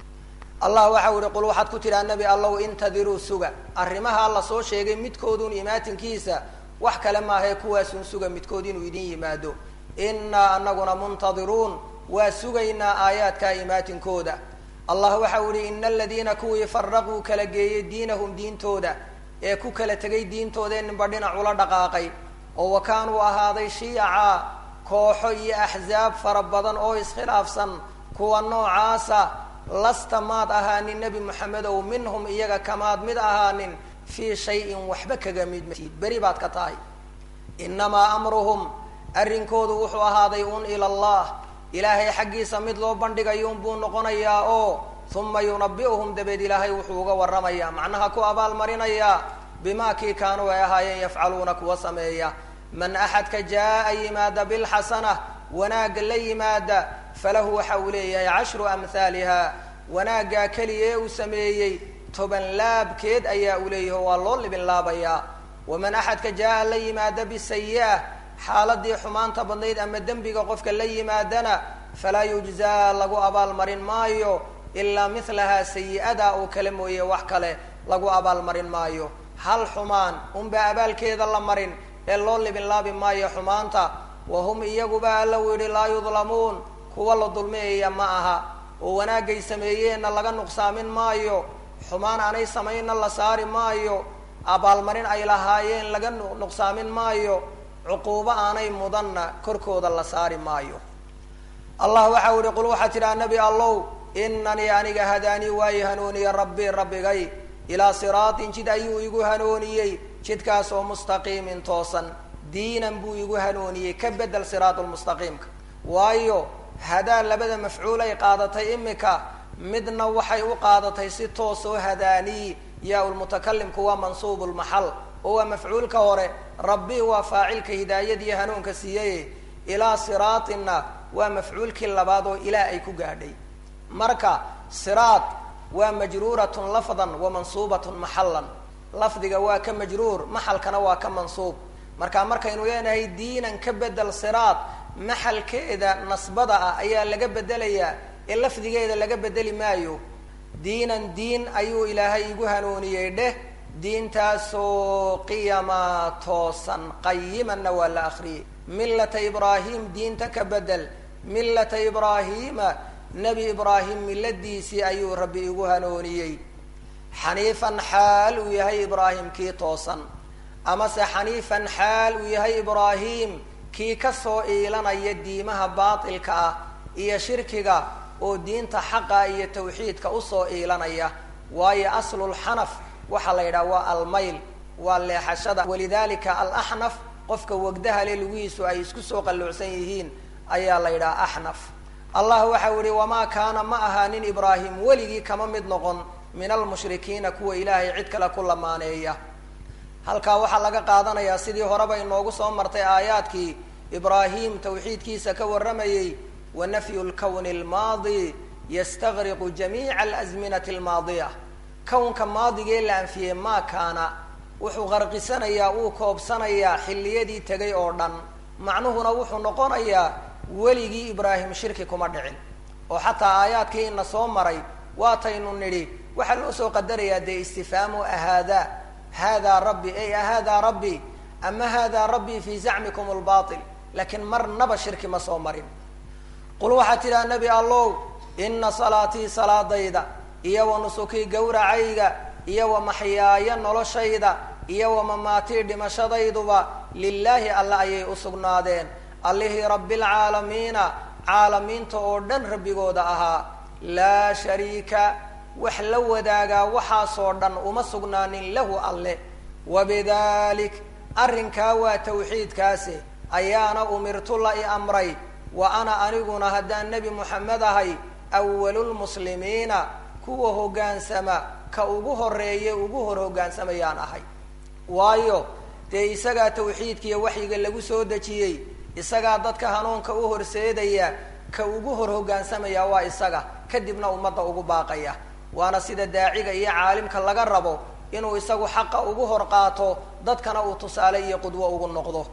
allah waxau yihi qul waxaad ku tidhaha nebi allow intadiruu suga arrimaha alla soo sheegay midkoodun imaatinkiisa wax kale maahae kuwaasun suga midkood inuu idin yimaado innaa anaguna muntadiruun waa sugaynaa aayaadkaa imaatinkooda allah waxau yihi ina aladiina kuwii faraquu kala geeyey diinahum diintooda ee ku kala tegay diintooda ninba dhinac ula dhaqaaqay oo wa kaanuu ahaaday shiyaca kooxo iyo axzaab fara badan oo iskhilaafsan kuwa noocaasa lasta maad ahaanin nebi moxamedow minhum iyaga kamaad mid ahaanin fii shayin waxba kaga mid matid beri baad ka tahay inamaa amruhum arrinkoodu wuxuu ahaaday un ila allah ilaahay xaggiisa mid loo bandhigayuun buu noqonayaa oo uma yunabi'uhum dabeed ilaahay wuxuu uga warramayaa macnaha ku abaalmarinayaa bimaa kii kaanuu ay ahaayeen yafcaluuna kuwa sameeya man axadka jaa-a yimaada bilxasana wanaagga la yimaada falahu waxa uu leeyahay cashru amhaaliha wanaaggaa keliya ee uu sameeyey toban laabkeed ayaa uu leeyahay waa loo libin laabayaa waman axadka jaa-a la yimaada bisayi-a xaaladii xumaanta badnayd ama dembiga qofka la yimaadana falaa yujzaa lagu abaalmarin maayo ilaa milahaa sayi-ada oo kale mooye wax kale lagu abaalmarin maayo hal xumaan unbaa abaalkeeda la marin ee loo libin laabi maayo xumaanta wahum iyaguba alla u yidhi laa yudlamuun kuwa la dulmiyaya ma aha oo wanaagay sameeyeenna laga nuqsaamin maayo xumaan aanay samaynna la saari maayo abaalmarin ay lahaayeen laga nuqsaamin maayo cuquubo aanay mudanna korkooda la saari maayo allah waxau yihi qul waxaa tidhaha nebi allow inanii aniga hadaanii waayi hanuuniye rabbii rabbigay ilaa siraatin jid ayuu igu hanuuniyey jidkaas oo mustaqiimin toosan diinan buu igu hanuuniyey ka bedel siraatulmustaqiimka waayo hadaa labada mafcuul ay qaadatay imika midna waxay u qaadatay si toos oo hadaanii yaa lmutakalimku waa mansuub lmaxal oo waa mafcuulka hore rabbi waa faacilka hidaayadiiyo hanuunka siiyey ilaa siraatinna waa mafcuulkii labaad oo ilaa ay ku gaadhay marka siraad waa majruuratun lafdan wa mansuubatun maxallan lafdiga waa ka majruur maxalkana waa ka mansuub marka markaynu leenahay diinan ka bedel siraad maxalkeeda nasbada ah ayaa laga bedelayaa ee lafdigeeda laga bedeli maayo diinan diin ayuu ilaahay igu hanuuniyey dheh diintaasoo qiyama toosan qayimanna waa la akriyey millata ibraahim diinta ka bedel millata ibraahiima nebi ibraahim milladiisii ayuu rabbi igu hanuuniyey xaniifan xaal uu yahay ibraahim kii toosan amase xaniifan xaal uu yahay ibraahim kii kasoo iilanaya diimaha baatilka ah iyo shirkiga oo diinta xaqa iyo tawxiidka usoo iilanaya waayo aslulxanaf waxaa la yidhaha waa almayl waa leexashada walidalika alaxnaf qofka wagdaha le lugihiisu ay isku soo qalluucsan yihiin ayaa la yidhaha axnaf allah waxau yihi wamaa kaana ma ahaanin ibraahim weligii kama mid noqon min almushrikiina kuwa ilaahay cid kale ku lamaaneeya halkaa waxaa laga qaadanayaa sidii horeba inoogu soo martay aayaadkii ibraahim tawxiidkiisa ka warramayey wa nafyu lkowni almaadi yastagriqu jamiica alazminati almaadiya kownka maadigee la anfiyey maa kaana wuxuu qarqisanayaa uu koobsanayaa xilliyadii tegay oo dhan macnuhuna wuxuu noqonayaa weligii ibraahim shirki kuma dhicin oo xataa aayaadkii ina soo maray waataynu nidhi waxaa loo soo qadarayaa dee istifhaamu ahaadaa hada rabbi ey ahada rabbi ama hada rabbi fi zacmikum lbail laakiin marnaba shirki ma soo marin qul waxaad tidhaha nebi allow ina salaatii salaadayda iyo wa nusukii gawracayga iyo wa maxyaaya noloshayda iyo wa mamaatii dhimashadayduba lilaahi alle ayay usugnaadeen allihii rabbilcaalamiina caalamiinta oo dhan rabbigooda ahaa laa shariika wax la wadaagaa waxaasoo dhan uma sugnaanin lahu alle wabidalik arrinkaa waa tawxiidkaasi ayaana umirtu la i amray wa ana aniguna haddaan nebi moxamed ahay awalulmuslimiina kuwa hoggaansama ka ugu horeeye ugu hor hoggaansamayaan ahay waayo dee isagaa tawxiidkiiyo waxyiga lagu soo dejiyey isagaa dadka hanuunka u horseedaya ka ugu hor hoggaansamaya waa isaga kadibna ummadda ugu baaqaya waana sida daaciga iyo caalimka laga rabo inuu isagu xaqa ugu hor qaato dadkana uu tusaale iyo qudwo ugu noqdo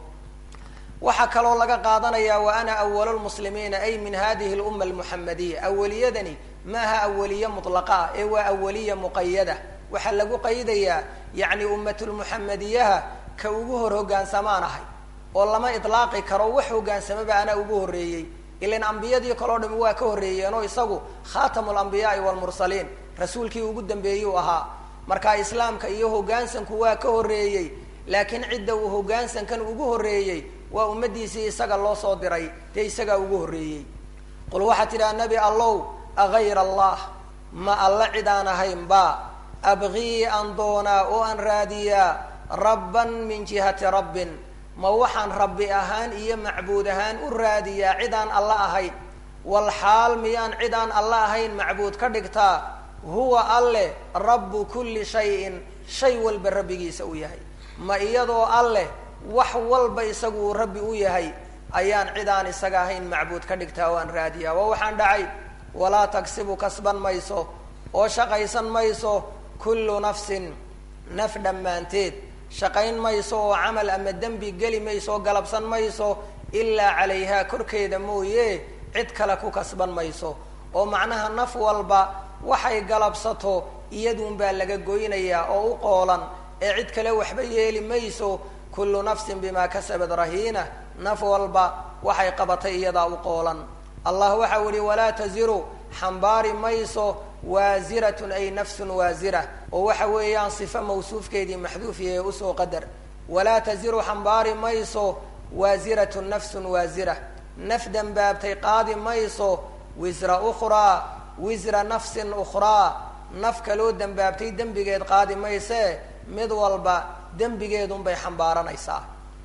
waxaa kaloo laga qaadanayaa wa ana awalulmuslimiina ay min hadihi lumma almuxamadiya awaliyadani maaha awaliye mutlaqa ah ee waa awaliya muqayada waxaa lagu qaydayaa yacni ummatulmuxamadiyaha ka ugu hor hoggaansamaan ahay oo lama itlaaqi karo wax hogaansamaba anaa ugu horreeyey ilan ambiyadii kaleo dhami waa ka horreeyeenoo isagu khatamu lambiyaai walmursaliin rasuulkii ugu dambeeyuu ahaa marka islaamka iyo hoggaansanku waa ka horreeyey laakiin cidda uu hoggaansankan ugu horreeyey waa ummadiisii isaga loo soo diray dee isagaa ugu horreeyey qul waxaad tidhaha nebi allow agayra allah ma alla cid aan ahayn ba abqii aan doonaa oo aan raadiyaa rabban min jihati rabbin ma waxaan rabbi ahaan iyo macbuud ahaan u raadiyaa cid aan alla ahayn wal xaal miyaan cid aan alla ahayn macbuud ka dhigtaa huwa alleh rabbu kulli shayin shay walba rabbigiisa u yahay ma iyadoo alleh wax walba isagu uu rabbi u yahay ayaan cid aan isaga ahayn macbuud ka dhigtaa waan raadiyaa waa waxaan dhacay walaa tagsibu kasban mayso oo shaqaysan mayso kullu nafsin naf dhammaanteed shaqayn mayso oo camal ama dembi geli mayso oo galabsan mayso ilaa calayhaa korkeeda mooye cid kale ku kasban mayso oo macnaha naf walba waxay galabsato iyaduunbaa laga goynayaa oo u qoolan ee cid kale waxba yeeli mayso kullu nafsin bimaa kasabad rahiina naf walba waxay qabatay iyadaa u qoolan allah waxau yihi walaa taziru xambaari mayso waasiratun ay nafsun waasira oo waxa weeyaan sifo mawsuufkeedii maxduufiyae usoo qadar walaa taziru xambaari mayso waasiratun nafsun waasira naf dembaabtay qaadi mayso wisra ukhraa wisra nafsin ukhraa naf kaloo dembaabtay dembigeed qaadi maysee mid walba dembigeedunbay xambaaranaysaa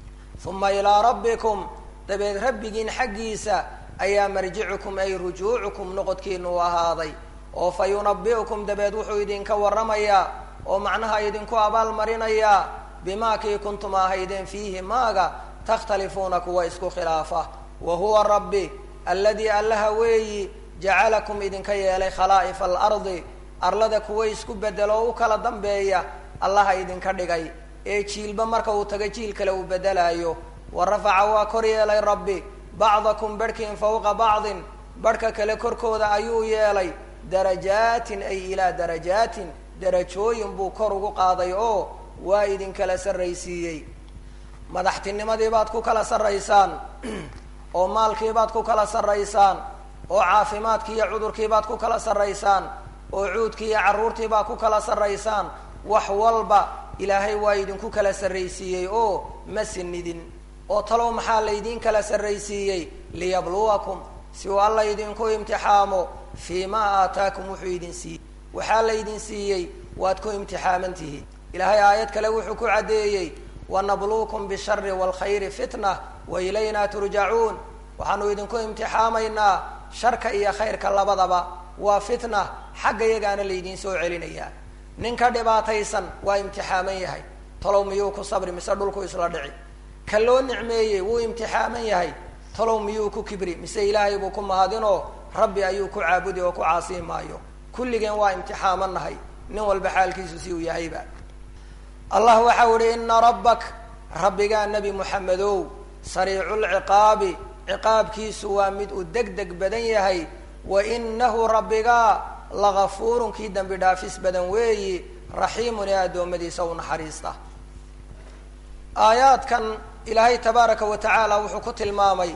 uma ilaa rabbikum dabeed rabbigiin xaggiisa ayaa marjicukum ay rujuucukum noqodkiinu u ahaaday oo fa yunabi'ukum dabeed wuxuu idinka warramayaa oo macnaha idinku abaal marinayaa bimaa kii kuntum ahaydeen fiihi maaga takhtalifuuna kuwa isku khilaafa wa huwa rabbi alladii allaha weeyi jacalakum idinka yeelay khalaa'ifa alardi arlada kuwa isku bedelo oo u kala dambeeya allaha idinka dhigay ee jiilba marka uu tago jiil kale uu bedelaayo wa rafaca waa kor yeelay rabbi bacdakum barhkiin fawqa bacdin barhka kale korkooda ayuu yeelay darajaatin ay ilaa darajaatin darajooyin buu kor ugu qaaday oo waa idinkala sarraysiiyey madaxtinimadii baad ku kala sarraysaan oo maalkii baad ku kala sarraysaan oo caafimaadkii iyo cudurkii baad ku kala sarraysaan oo cuudkii iyo carruurtii baad ku kala sarraysaan wax walba ilaahay waa idinku kala sarraysiiyey oo ma sinidin oo talow maxaa laydin kala sarraysiiyey liyabluwakum si uu alla idinku imtixaamo fii ma aataakum wuxuu idin siiyey waxaa laydin siiyey waad ku imtixaaman tihiin ilaahay aayad kale wuxuu ku caddeeyey wanabluukum bishari waalkhayri fitna wa ilayna turjacuun waxaanu idinku imtixaamaynaa sharka iyo khayrka labadaba waa fitna xagga yagaana laydiin soo celinayaa ninka dhibaataysan waa imtixaaman yahay talow miyuu ku sabri mise dhulku isla dhici ka loo nicmeeyey wuu imtixaaman yahay talow miyuu ku kibri mise ilaahay buu ku mahadinoo rabbi ayuu ku caabudi oo ku caasii maayo kulligeen waa imtixaamannahay nin walba xaalkiisu si uu yahayba allah waxau ihi ina rabbak rabbigaa nebi moxamedow sariiculciqaabi ciqaabkiisu waa mid uu deg deg badan yahay wa inahu rabbigaa lagafuurun kii dembi dhaafis badan weeyi raxiimun ee addoommadiisa u naxariista aayaadkan ilaahay tabaaraka wa tacaala wuxuu ku tilmaamay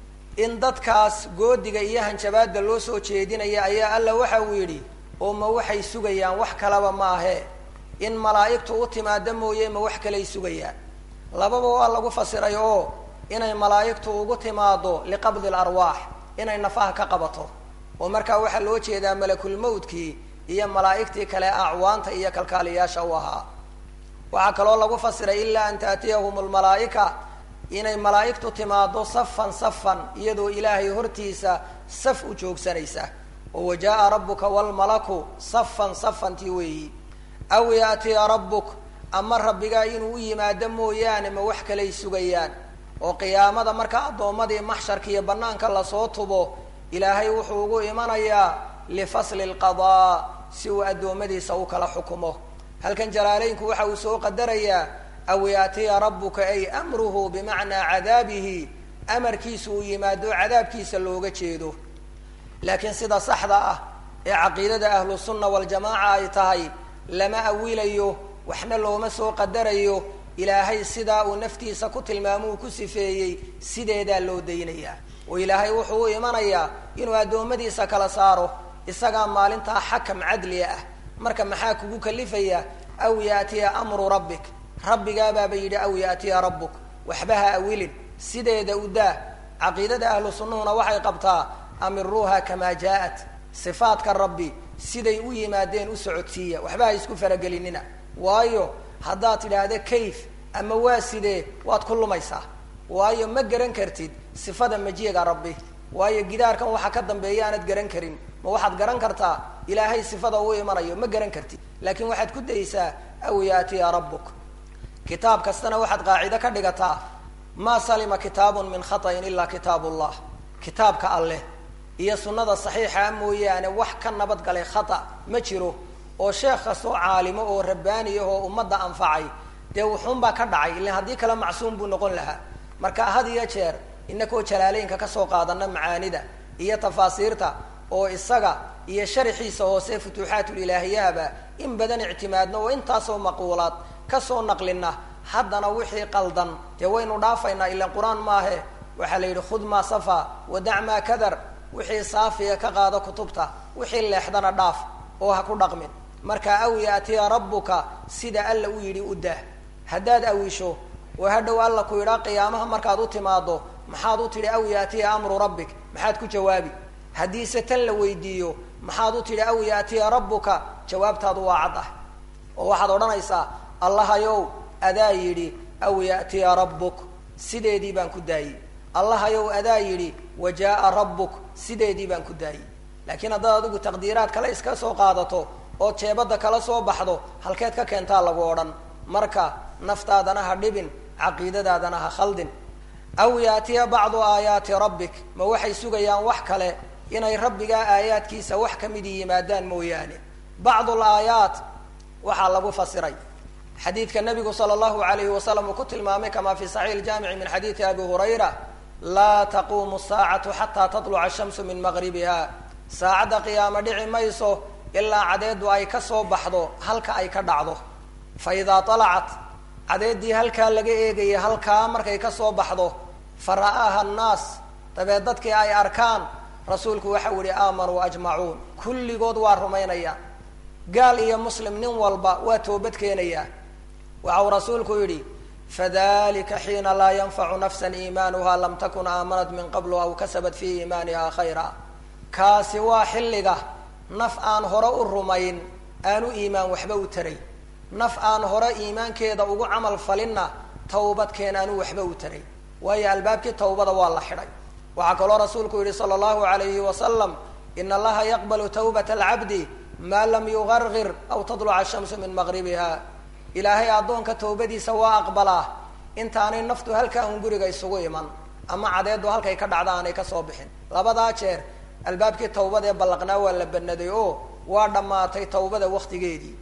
in dadkaas goodiga iyo hanjabaadda loo soo jeedinaya ayaa alla waxa uu yidhi oo ma waxay sugayaan wax kalaba maahe in malaa'igtu u timaado mooye ma wax kalay sugayaan lababa waa lagu fasiray oo inay malaa'igtu ugu timaado liqabdi larwaax inay nafaha ka qabato oo markaa waxaa loo jeedaa malakulmawtkii iyo malaa'igtii kale acwaanta iyo kalkaaliyaasha u ahaa waxaa kaloo lagu fasiray ilaa an taatiyahum lmalaa'ika inay malaa'igtu timaado safan safan iyadoo ilaahay hortiisa saf u joogsanaysa oo wajaaa rabbuka walmalaku safan safantii weeyi aw yaatiya rabbuk ama rabbigaa inuu u yimaado mooyaane ma wax kalay sugayaan oo qiyaamada marka addoommadii maxsharka iyo banaanka lasoo tubo ilaahay wuxuu ugu imanayaa lifasli lqadaa si uu addoommadiisa u kala xukumo halkan jalaaleynku waxa uu soo qadarayaa aw yaatiya rabbuka ay amruhu bimacnaa cadaabihi amarkiisa uu yimaado cadaabkiisa looga jeedo laakiin sida saxda ah ee caqiidada ahlu sunna waljamaaca ay tahay lama awilayo waxna looma soo qadarayo ilaahay sidaa uu naftiisa ku tilmaamo uu ku sifeeyey sideedaa loo daynayaa oo ilaahay wuxuu u imanayaa inuu addoommadiisa kala saaro isagaa maalintaa xakam cadliga ah marka maxaa kugu kalifaya aw yaatiya amru rabbik rabbigaabaaba yidhi aw yaatiya rabbuk waxba ha awilin sideeda u daa caqiidada ahlu sunnuhuna waxay qabtaa amiruuha kamaa jaa-at sifaadka rabbi siday u yimaadeen u socodsiiya waxba ha isku faragelinina waayo haddaad tidhaahda kayf ama waa sidee waad ku lumaysaa waayo ma garan kartid sifada majiga rabbi waayo gidaarkan waxa ka dambeeya aanad garan karin ma waxaad garan kartaa ilaahay sifada uu imanayo ma garan kartid laakiin waxaad ku daysaa aw yaatiya rabbuk kitaab kastana waxaad qaacido ka dhigataa maa salima kitaabun min khata'in ilaa kitaab ullah kitaabka alleh iyo sunnada saxiixa mooyaane wax ka nabadgalay khata ma jiro oo sheekh kastoo caalimo oo rabbaani ah oo ummadda anfacay dee wuxuunbaa ka dhacay ilan haddii kale macsuum buu noqon lahaa marka had iyo jeer inakoo jalaaleynka kasoo qaadana macaanida iyo tafaasiirta oo isaga iyo sharaxiisa hoose futuuxaatulilaahiyaaba in badan ictimaadno oo intaasoo maquulaad kasoo naqlina haddana wixii qaldan dee waynu dhaafaynaa ilan qur-aan maahe waxaa la yidhi khud maa safa wadac maa kadar wixii saafiya ka qaado kutubta wixii leexdana dhaaf oo ha ku dhaqmin marka aw yaatiya rabbuka sida alla u yidhi u dah haddaad awisho oo hadhow alla ku yidhaa qiyaamaha markaad u timaado maxaad u tidhi aw yaatiya amru rabbik maxaad ku jawaabi haddiise tan la weydiiyo maxaad u tidhi aw yaatiya rabbuka jawaabtaadu waa cad ah oo waxaad odhanaysaa allahayow adaa yidhi aw yaatiya rabbuk sideedii baan ku daayey allahayow adaa yidhi wa jaaa rabbuk sideedii baan ku daayey laakiin haddaad adigu taqdiiraad kale iska soo qaadato ood jeebadda kala soo baxdo halkeed ka keentaa lagu odhan marka naftaadana ha dhibin caqiidadaadana ha khaldin aw yaatiya bacdu aayaati rabbik ma waxay sugayaan wax kale inay rabbigaa aayaadkiisa wax ka midi yimaadaan mooyaane bacdu laayaat waxaa lagu fasiray xadiidka nabigu sala allahu alayhi wasalam uu ku tilmaamay kama fi saxiix ljamici min xadiidi abi hurayra laa taquumu saacatu xataa tatluca ashamsu min maqribiha saacadda qiyaamo dhici mayso ilaa cadeedu ay ka soo baxdo halka ay ka dhacdo fa idaa talacat cadeeddii halkaa laga eegaya halkaa markay ka soo baxdo fa ra'aaha annaas dabeed dadkii ay arkaan rasuulku waxau yihi aamanuu ajmacuun kulligood waa rumaynaya gaal iyo muslim nin walba waa toobad keenayaa waxau rasuulku yidhi fadalika xiina laa yanfacu nafsa iimaanuha lam takun aamanat min qablu aw kasabat fii iimaaniha khayra kaasi waa xilliga naf aan hore u rumayn aanu iimaan waxba u taray naf aan hore iimaankeeda ugu camal falinna tawbadkeen aanu waxba u taray waayo albaabkii tawbada waa la xidhay waxaa kaloo rasuulku yihi sala allahu alayhi wasalam ina allaha yaqbalu tawbata alcabdi maa lam yugargir aw tadluca ashamsu min maqribiha ilaahay addoonka tawbadiisa waa aqbalaa intaanay naftu halkaa un guriga isugu iman ama cadeedu halkay ka dhacda aanay kasoo bixin labadaa jeer albaabkii tawbada ee ballaqnaa waa la banaday oo waa dhammaatay tawbada waktigeedii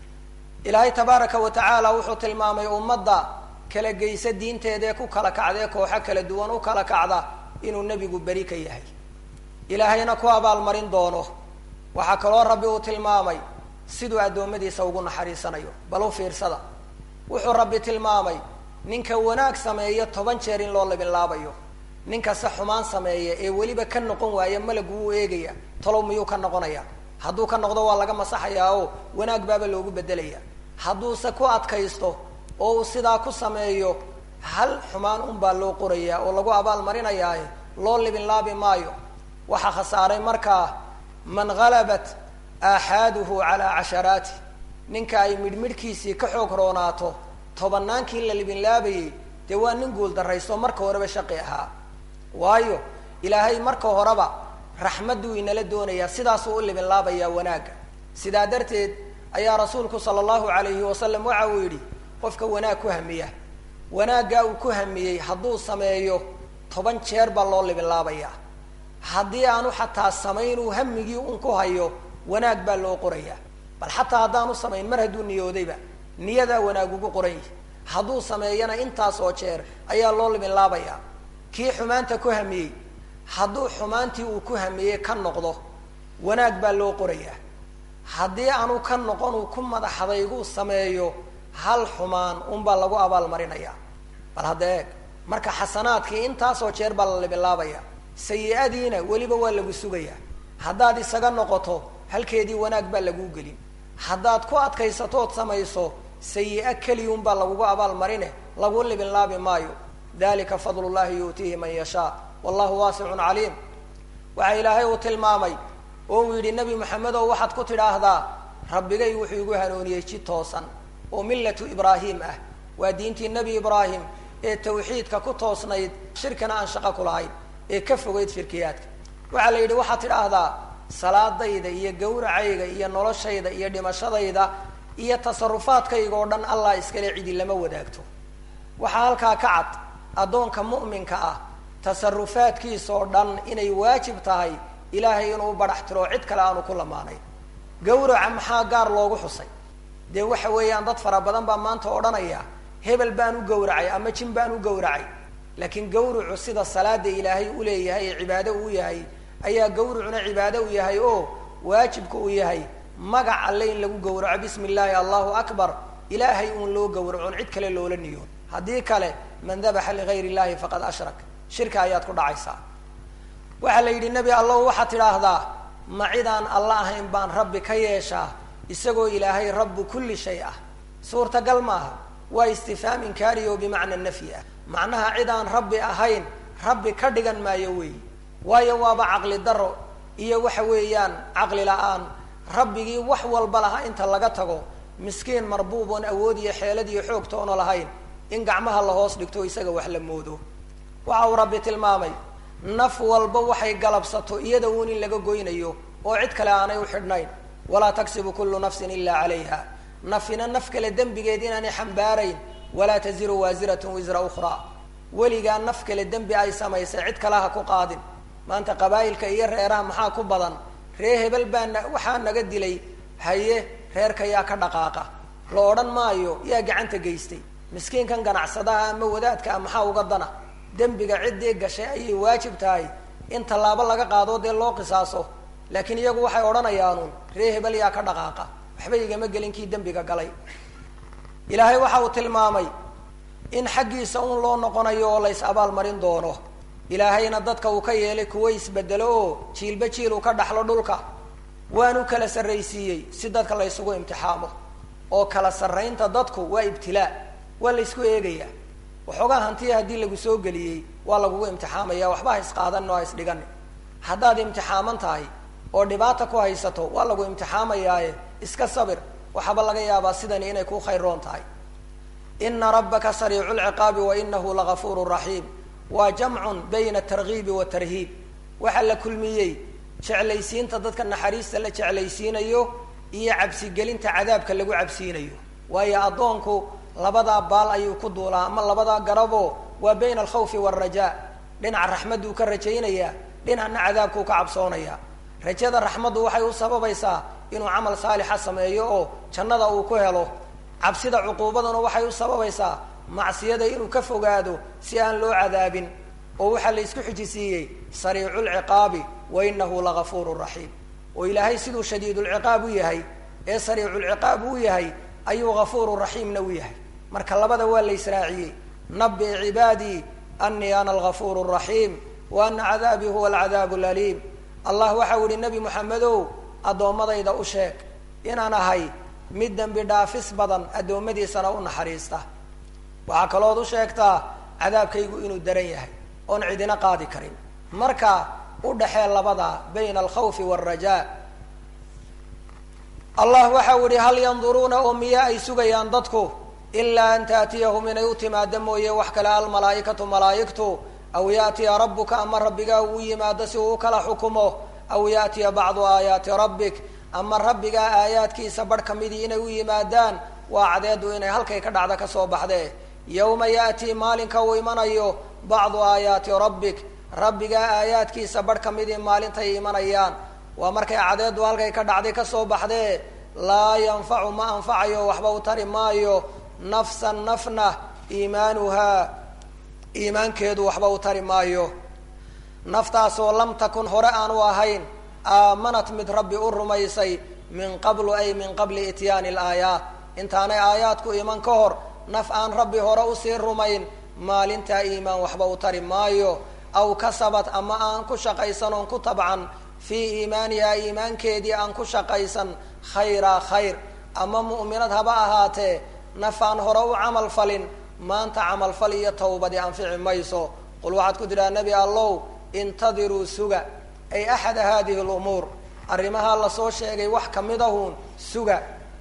ilaahay tabaaraka wa tacaala wuxuu tilmaamay ummadda kala geysa diinteedaee ku kala kacdae kooxo kala duwan u kala kacda inuu nebigu beri ka yahay ilaahayna ku abaalmarin doono waxaa kaloo rabbi uu tilmaamay siduu addoommadiisa ugu naxariisanayo bal u fiirsada wuxuu rabbi tilmaamay ninka wanaag sameeya toban jeer in loo libinlaabayo ninkase xumaan sameeya ee weliba ka noqon waaya malagu wuu eegaya talow miyuu ka noqonaya hadduu ka noqdo waa laga masaxayaa oo wanaag baaba loogu bedelaya hadduuse ku adkaysto oo uu sidaa ku sameeyo hal xumaan unbaa loo qorayaa oo lagu abaal marinayaaye loo libinlaabi maayo waxaa khasaaray markaa man halabat aaxaaduhu calaa casharaati ninka ay midhmidhkiisii ka xoog roonaato tobannaankii la libinlaabayay dee waa nin guul darraysto marka horeba shaqi ahaa waayo ilaahay marka horeba raxmadduu inala doonayaa sidaasuu u libinlaabayaa wanaagga sidaa darteed ayaa rasuulku sala allahu alayhi wasalam waxa uu yidhi qofka wanaag ku hamiya wanaaggaa uu ku hamiyey hadduu sameeyo toban jeer baa loo libinlaabayaa haddii aanu xataa samaynuu hamigii un ku hayo wanaag baa loo qorayaa bal xataa haddaanu samayn mar hadduu niyoodayba niyadaa wanaag ugu qoran yihi hadduu sameeyana intaas oo jeer ayaa loo libinlaabayaa kii xumaanta ku hamiyey hadduu xumaantii uu ku hamiyey ka noqdo wanaag baa loo qorayaa haddii aanu ka noqon uu ku madaxdayguu sameeyo hal xumaan unbaa lagu abaal marinayaa bal hadda eeg marka xasanaadkii intaasoo jeer baa la libinlaabaya sayi-adiina weliba waa lagu sugayaa haddaad isaga noqoto halkeedii wanaag baa laguu gelin haddaad ku adkaysatood samayso sayi-a keliyun baa lagugu abaal marine lagu libinlaabi maayo dalika fadl llahi yu'tiihi man yashaa wallahu waasicun caliim waxaa ilaahay uu tilmaamay oo uu yidhi nebi maxamedow waxaad ku tidhaahdaa rabbigay wuxuu igu hanuuniyey ji toosan oo millatu ibraahim ah waa diintii nebi ibraahim ee tawxiidka ku toosnayd shirkina aan shaqo ku lahayn ee ka fogeyd shirkiyaadka waxaa la yidhi waxaad tidhaahdaa salaadayda iyo gawracayga iyo noloshayda iyo dhimashadayda iyo tasarufaadkayga oo dhan allah iskale cidi lama wadaagto waxaa halkaa ka cad addoonka mu'minka ah tasarufaadkiisa oo dhan inay waajib tahay ilaahay inuu badhax tiro cid kale aanu ku lamaanayn gawraca maxaa gaar loogu xusay dee waxa weeyaan dad fara badan baa maanta odhanaya hebel baan u gawracay ama jin baan u gawracay laakiin gawrucu sida salaada ilaahay uleeyahay ee cibaado uu yahay ayaa gawrucuna cibaado u yahay oo waajibka uu yahay magac alle in lagu gawraco bismi illaahi allahu akbar ilaahay uun loo gawracon cid kale loola niyoon haddii kale man dabaxa ligayr illahi faqad ashrak shirka ayaad ku dhacaysaa waxaa la yidhi nebi allow waxaad tidhaahdaa ma cidaan alla ahayn baan rabbi ka yeeshaa isagoo ilaahay rabbu kulli shay ah suurtagal maaha waa istifhaam inkaari oo bimacna nafyi ah macnaha cidaan rabbi ahayn rabbi ka dhigan maayo weeyi waayo waaba caqli daro iyo waxa weeyaan caqli la-aan rabbigii wax walba lahaa inta laga tago miskiin marbuub oon awood iyo xeelad iyo xoog toona lahayn in gacmaha la hoos dhigto isaga wax la moodo waxa uu rabbi tilmaamay naf walba waxay galabsato iyada uun in laga goynayo oo cid kale aanay u xidhnayn walaa taksibu kullu nafsin ila calayha nafina naf kale dembigeed inaanay xambaarayn walaa taziru waasiratun wisra ukhraa weligaa naf kale dembi ay samaysay cid kale ha ku qaadin maanta qabaa'ilka iyo reeraha maxaa ku badan ree hebel baa na waxaa naga dilay haye reerka yaa ka dhaqaaqa la odhan maayo yaa gacanta geystay miskiinkan ganacsadaha ama wadaadka a maxaa uga dana dembiga ciddii gashay ayay waajib tahay in tallaabo laga qaado dee loo qisaaso laakiin iyagu waxay odhanayaanuun ree hebel yaa ka dhaqaaqa waxba igama gelin kii dembiga galay ilaahay waxa uu tilmaamay in xaggiisa un loo noqonayo oo lays abaalmarin doono ilaahayna dadka uu ka yeelay kuwo isbedelo oo jiilba jiil uu ka dhaxlo dhulka waanu kala sarraysiiyey si dadka la ysugu imtixaamo oo kala sarraynta dadku waa ibtilaa waa la ysku eegayaa waxoogaa hantiya haddii lagu soo geliyey waa lagugu imtixaamaya waxba ha isqaadan oo ha isdhigan haddaad imtixaaman tahay oo dhibaata ku haysato waa lagu imtixaamayaaye iska sabir waxaaba laga yaabaa sidani inay ku khayroon tahay ina rabbaka sariicu lciqaabi wa inahu lagafuuru raxiim waa jamcun bayna atargiibi watarhiib waxaa la kulmiyey jeclaysiinta dadka naxariista la jeclaysiinayo iyo cabsigelinta cadaabka lagu cabsiinayo waayo addoonku labadaa baal ayuu ku duulaa ama labadaa garabo waa bayna alkhawfi waalrajaa dhinaca raxmadduu ka rajaynayaa dhinacna cadaabkuu ka cabsoonaya rajada raxmaddu waxay u sababaysaa inuu camal saalixa sameeyo oo jannada uu ku helo cabsida cuquubaduna waxay u sababaysaa macsiyada inuu ka fogaado si aan loo cadaabin oo waxaa la isku xijisiiyey sariicu lciqaabi wa inahu lagafuuru raxiim oo ilaahay siduu shadiidulciqaab u yahay ee sariiculciqaab u yahay ayuu gafuuru raxiimna u yahay marka labada waa la israaciyey nabi cibaadii anii ana algafuuru raxiim wa ana cadaabii huwa alcadaabu laliim allah waxau yihi nebi moxamedow addoommadayda u sheeg inaan ahay mid dembi dhaafis badan addoommadiisana u naxariista waxaa kalood u sheegtaa cadaabkaygu inuu daran yahay oon cidina qaadi karin marka u dhaxee labada bayna alkhawfi waalrajaa allah waxau yihi hal yanduruuna oo miya ay sugayaan dadku ilaa an taatiyahum inay u timaado mooye wax kale almalaaikatu malaa'igtu aw yaatiya rabbuka ama rabbigaa uu yimaado si uu ukala xukumo aw yaatiya bacdu aayaati rabbik ama rabbigaa aayaadkiisa barh kamidii inay u yimaadaan waa cadeedu inay halkay ka dhacda kasoo baxdee yawma ya'tii maalinka uu imanayo bacdu aayaati rabbik rabbigaa aayaadkiisa barh kamidii maalintay imanayaan waa markay cadeedu halkay ka dhacday kasoo baxdee laa yanfacu ma anfacayo waxba u tari maayo nafsan nafna iimaanuhaa iimaankeedu waxba u tari maayo naftaasoo lam takun hore aanu ahayn aamanat mid rabbi u rumaysay min qablu ay min qabli ityaani alaayaat intaanay aayaadku iman ka hor naf aan rabbi hore usii rumayn maalintaa iimaan waxba u tari maayo aw kasabat ama aan ku shaqaysan oon ku tabcan fii iimaanihaa iimaankeedii aan ku shaqaysan khayraa khayr ama mu'minad haba ahaatee naf aan hore u camal falin maanta camalfal iyo tawbadi anfici mayso qul waxaad ku tidhaha nebi allow intadiruu suga ay axada hadihi lumuur arrimahaa lasoo sheegay wax kamid ahuun suga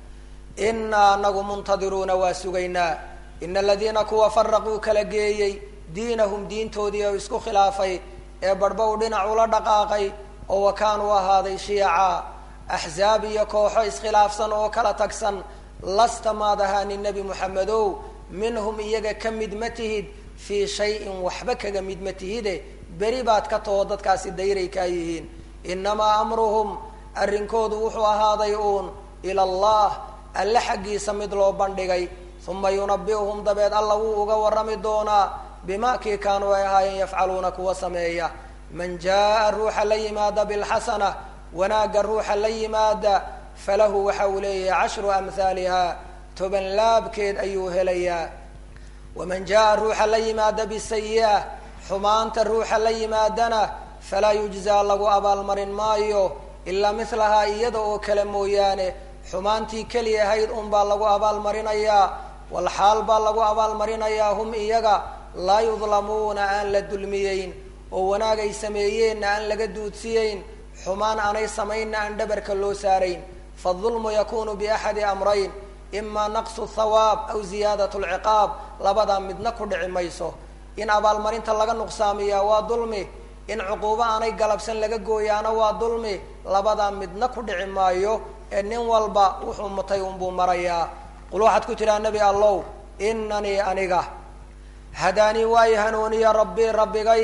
inaa anagu muntadiruuna waa sugaynaa ina aladiina kuwa faraquu kala geeyey diinahum diintoodii oo isku khilaafay ee barhba u dhinac ula dhaqaaqay oo wa kaanuu ahaaday shiyaca axzaab iyo kooxo iskhilaafsan oo kala tagsan lasta maad ahaanin nebi moxamedow minhum iyaga ka mid ma tihid fii shayin waxba kaga mid ma tihide beri baad ka taho dadkaasi dayray kaa yihiin inamaa amruhum arrinkoodu wuxuu ahaaday uun ila allah alle xaggiisa mid loo bandhigay uma yunabi'uhum dabeed alla wuu uga warrami doonaa bima kii kaanuu ay ahaayeen yafcaluuna kuwa sameeya man jaa ruuxa la yimaada bilxasana wanaagga ruuxa la yimaada falahu waxa uu leeyahay cashru amhaaliha toban laabkeed ayuu helayaa waman jaa ruuxa la yimaada bisayi'a xumaanta ruuxa la yimaadana falaa yujzaa lagu abaalmarin maayo ilaa milahaa iyada oo kale mooyaane xumaantii keli ahayd unbaa lagu abaalmarinayaa walxaal baa lagu abaalmarinayaa hum iyaga laa yudlamuuna aan la dulmiyeyn oo wanaag ay sameeyeenna aan laga duudsiyeyn xumaan aanay samaynna aan dhabarka loo saarayn faulmu yakunu biaxadi amrayn ima naqsu thawaab aw ziyaadat lciqaab labadaa midna ku dhici mayso in abaalmarinta laga nuqsaamiyaa waa dulmi in cuquubo aanay galabsan laga gooyaana waa dulmi labadaa midna ku dhici maayo ee nin walba wuxuu mutay unbuu marayaa qul waxaad ku tidhaha nebi allow inanii aniga hadaanii waayi hanuuniya rabbii rabbigay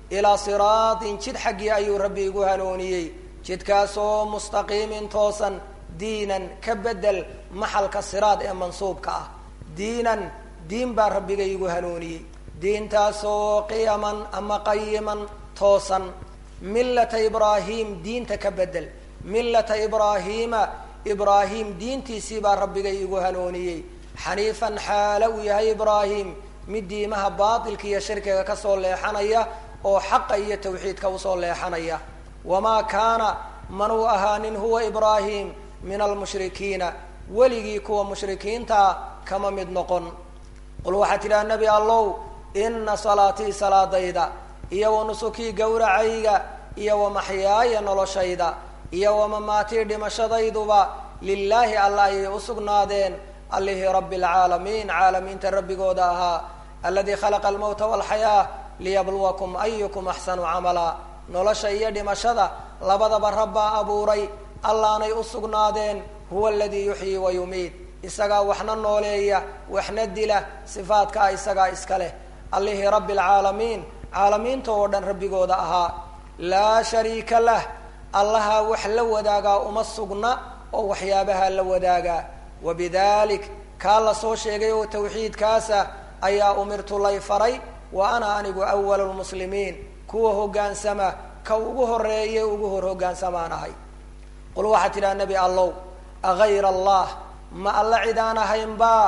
ilaa siraatin jid xaggii ayuu rabbi igu hanuuniyey jidkaasoo mustaqiimin toosan diinan ka bedel maxalka siraad ee mansuubka ah diinan diin baa rabbiga igu hanuuniyey diintaasoo qiyaman ama qayiman toosan millata ibraahim diinta ka bedel millata ibraahiima ibraahim diintiisii baa rabbiga igu hanuuniyey xaniifan xaalo uu yahay ibraahim mid diimaha baatilka iyo shirkiga kasoo leexanaya oo xaqa iyo tawxiidka usoo leexanaya wamaa kaana manuu ahaanin huwa ibraahim min almushrikiina weligii kuwa mushrikiintaa kama mid noqon qul waxaa tidhaha nebi allow ina salaatii salaadayda iyo wa nusukii gowracayga iyo wa maxyaaya noloshayda iyo wa mamaatii dhimashadayduba lilaahi alla ayay usugnaadeen allihii rabbi alcaalamiin caalamiinta rabbigooda ahaa aladii khalaqa almowta walxayaa liyabluwakum ayukum axsanu camala nolosha iyo dhimashada labadaba rabbaa abuuray allaanay usugnaadeen huwa aladii yuxyii wa yumiid isagaa waxna nooleeya waxna dila sifaadkaa isagaa iska leh allihii rabbi alcaalamiin caalamiinta oo dhan rabbigooda ahaa laa shariika lah allahaa wax la wadaagaa uma sugna oo waxyaabaha la wadaagaa wabidalik kaa la soo sheegay oo tawxiidkaasa ayaa umirtu lay faray wa ana anigu awalu lmuslimiin kuwa hoggaansama ka ugu horeeye ugu hor hoggaansamaan ahay qul waxaa tidhaha nebi allow agayra allah ma alla cid aan ahaynbaa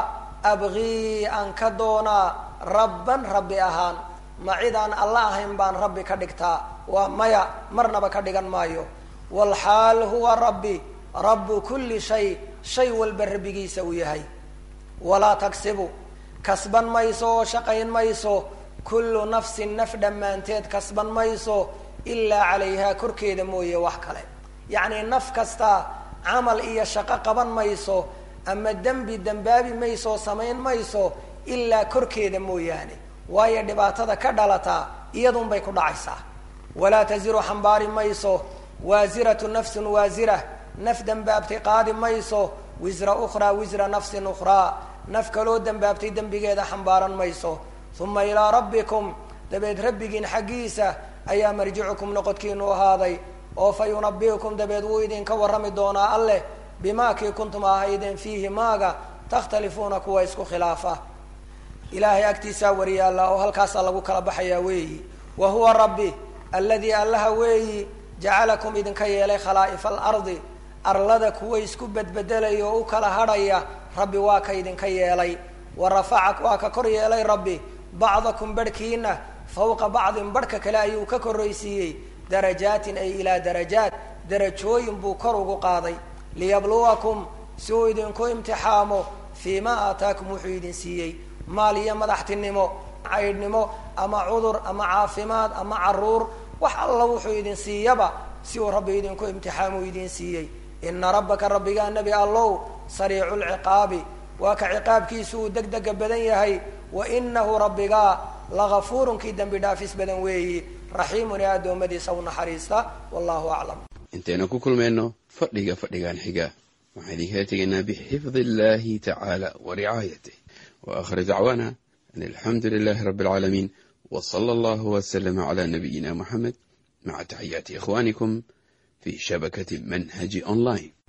abgii aan ka doonaa rabban rabbi ahaan ma cid aan alla ahayn baan rabbi ka dhigtaa waa maya marnaba ka dhigan maayo walxaal huwa rabbi rabbu kulli shay shay walba rabbigiisa uu yahay walaa tagsibu kasban mayso oo shaqayn mayso kullu nafsin naf dhammaanteed kasban mayso ilaa calayhaa korkeeda mooye wax kale yacni naf kasta camal iyo shaqo qaban mayso ama dembi dembaabi mayso samayn mayso ilaa korkeeda mooyaane waayo dhibaatada ka dhalataa iyadun bay ku dhacaysaa walaa taziru xambaari mayso waasiratu nafsun waasira naf dembaabtay qaadi mayso wisra ukhraa wisra nafsin ukhraa naf kaloo dembaabtay dembigeeda xambaaran mayso uma ilaa rabbikum dabeed rabbigiin xaggiisa ayaa marjicukum noqodkiinu ahaaday oo fa yunabiukum dabeed wuu idinka warrami doonaa alleh bimaa kii kuntum ahaydeen fiihi maaga takhtalifuuna kuwa isku khilaafa ilaahay agtiisaa wariyaalla oo halkaasaa lagu kala baxayaa weeyi wa huwa rabbi alladii allaha weeyi jacalakum idinka yeelay khalaa'ifa alardi arlada kuwa isku bedbedelaya oo u kala hadhaya rabbi waa ka idinka yeelay wa rafaca waa ka kor yeelay rabbi bacdakum barhkiina fawqa bacdin barhka kale ayuu ka korraysiiyey darajaatin ay ilaa darajaat darajooyin buu kor ugu qaaday liyabluwakum si uu idinku imtixaamo fii ma aataakum wuxuu idin siiyey maal iyo madaxtinimo caydhnimo ama cudur ama caafimaad ama caruur wax alla wuxuu idin siiyaba si uu rabbi idinku imtixaamu idin siiyey ina rabbaka rabbigaa nebi allow sariicu lciqaabi waa ka ciqaabkiisu uu deg dega badan yahay wa inahu rabbigaa lagafuurun kii dembi dhaafis badan weeyi raxiimun ee addoommadiisa u naxariista wallahu aclam intaynu ku kulmayno fadhiga fadhigan xiga waxaan idinkala tegaynaa bixifdi illahi tacaala wa ricaayatih wa akhir dacwaana an alxamdu lilahi rabbi alcaalamiin w sala allahu waslama cala nabiyina muxamed maca taxiyaati ikhwanikum fi shabakati manhaji online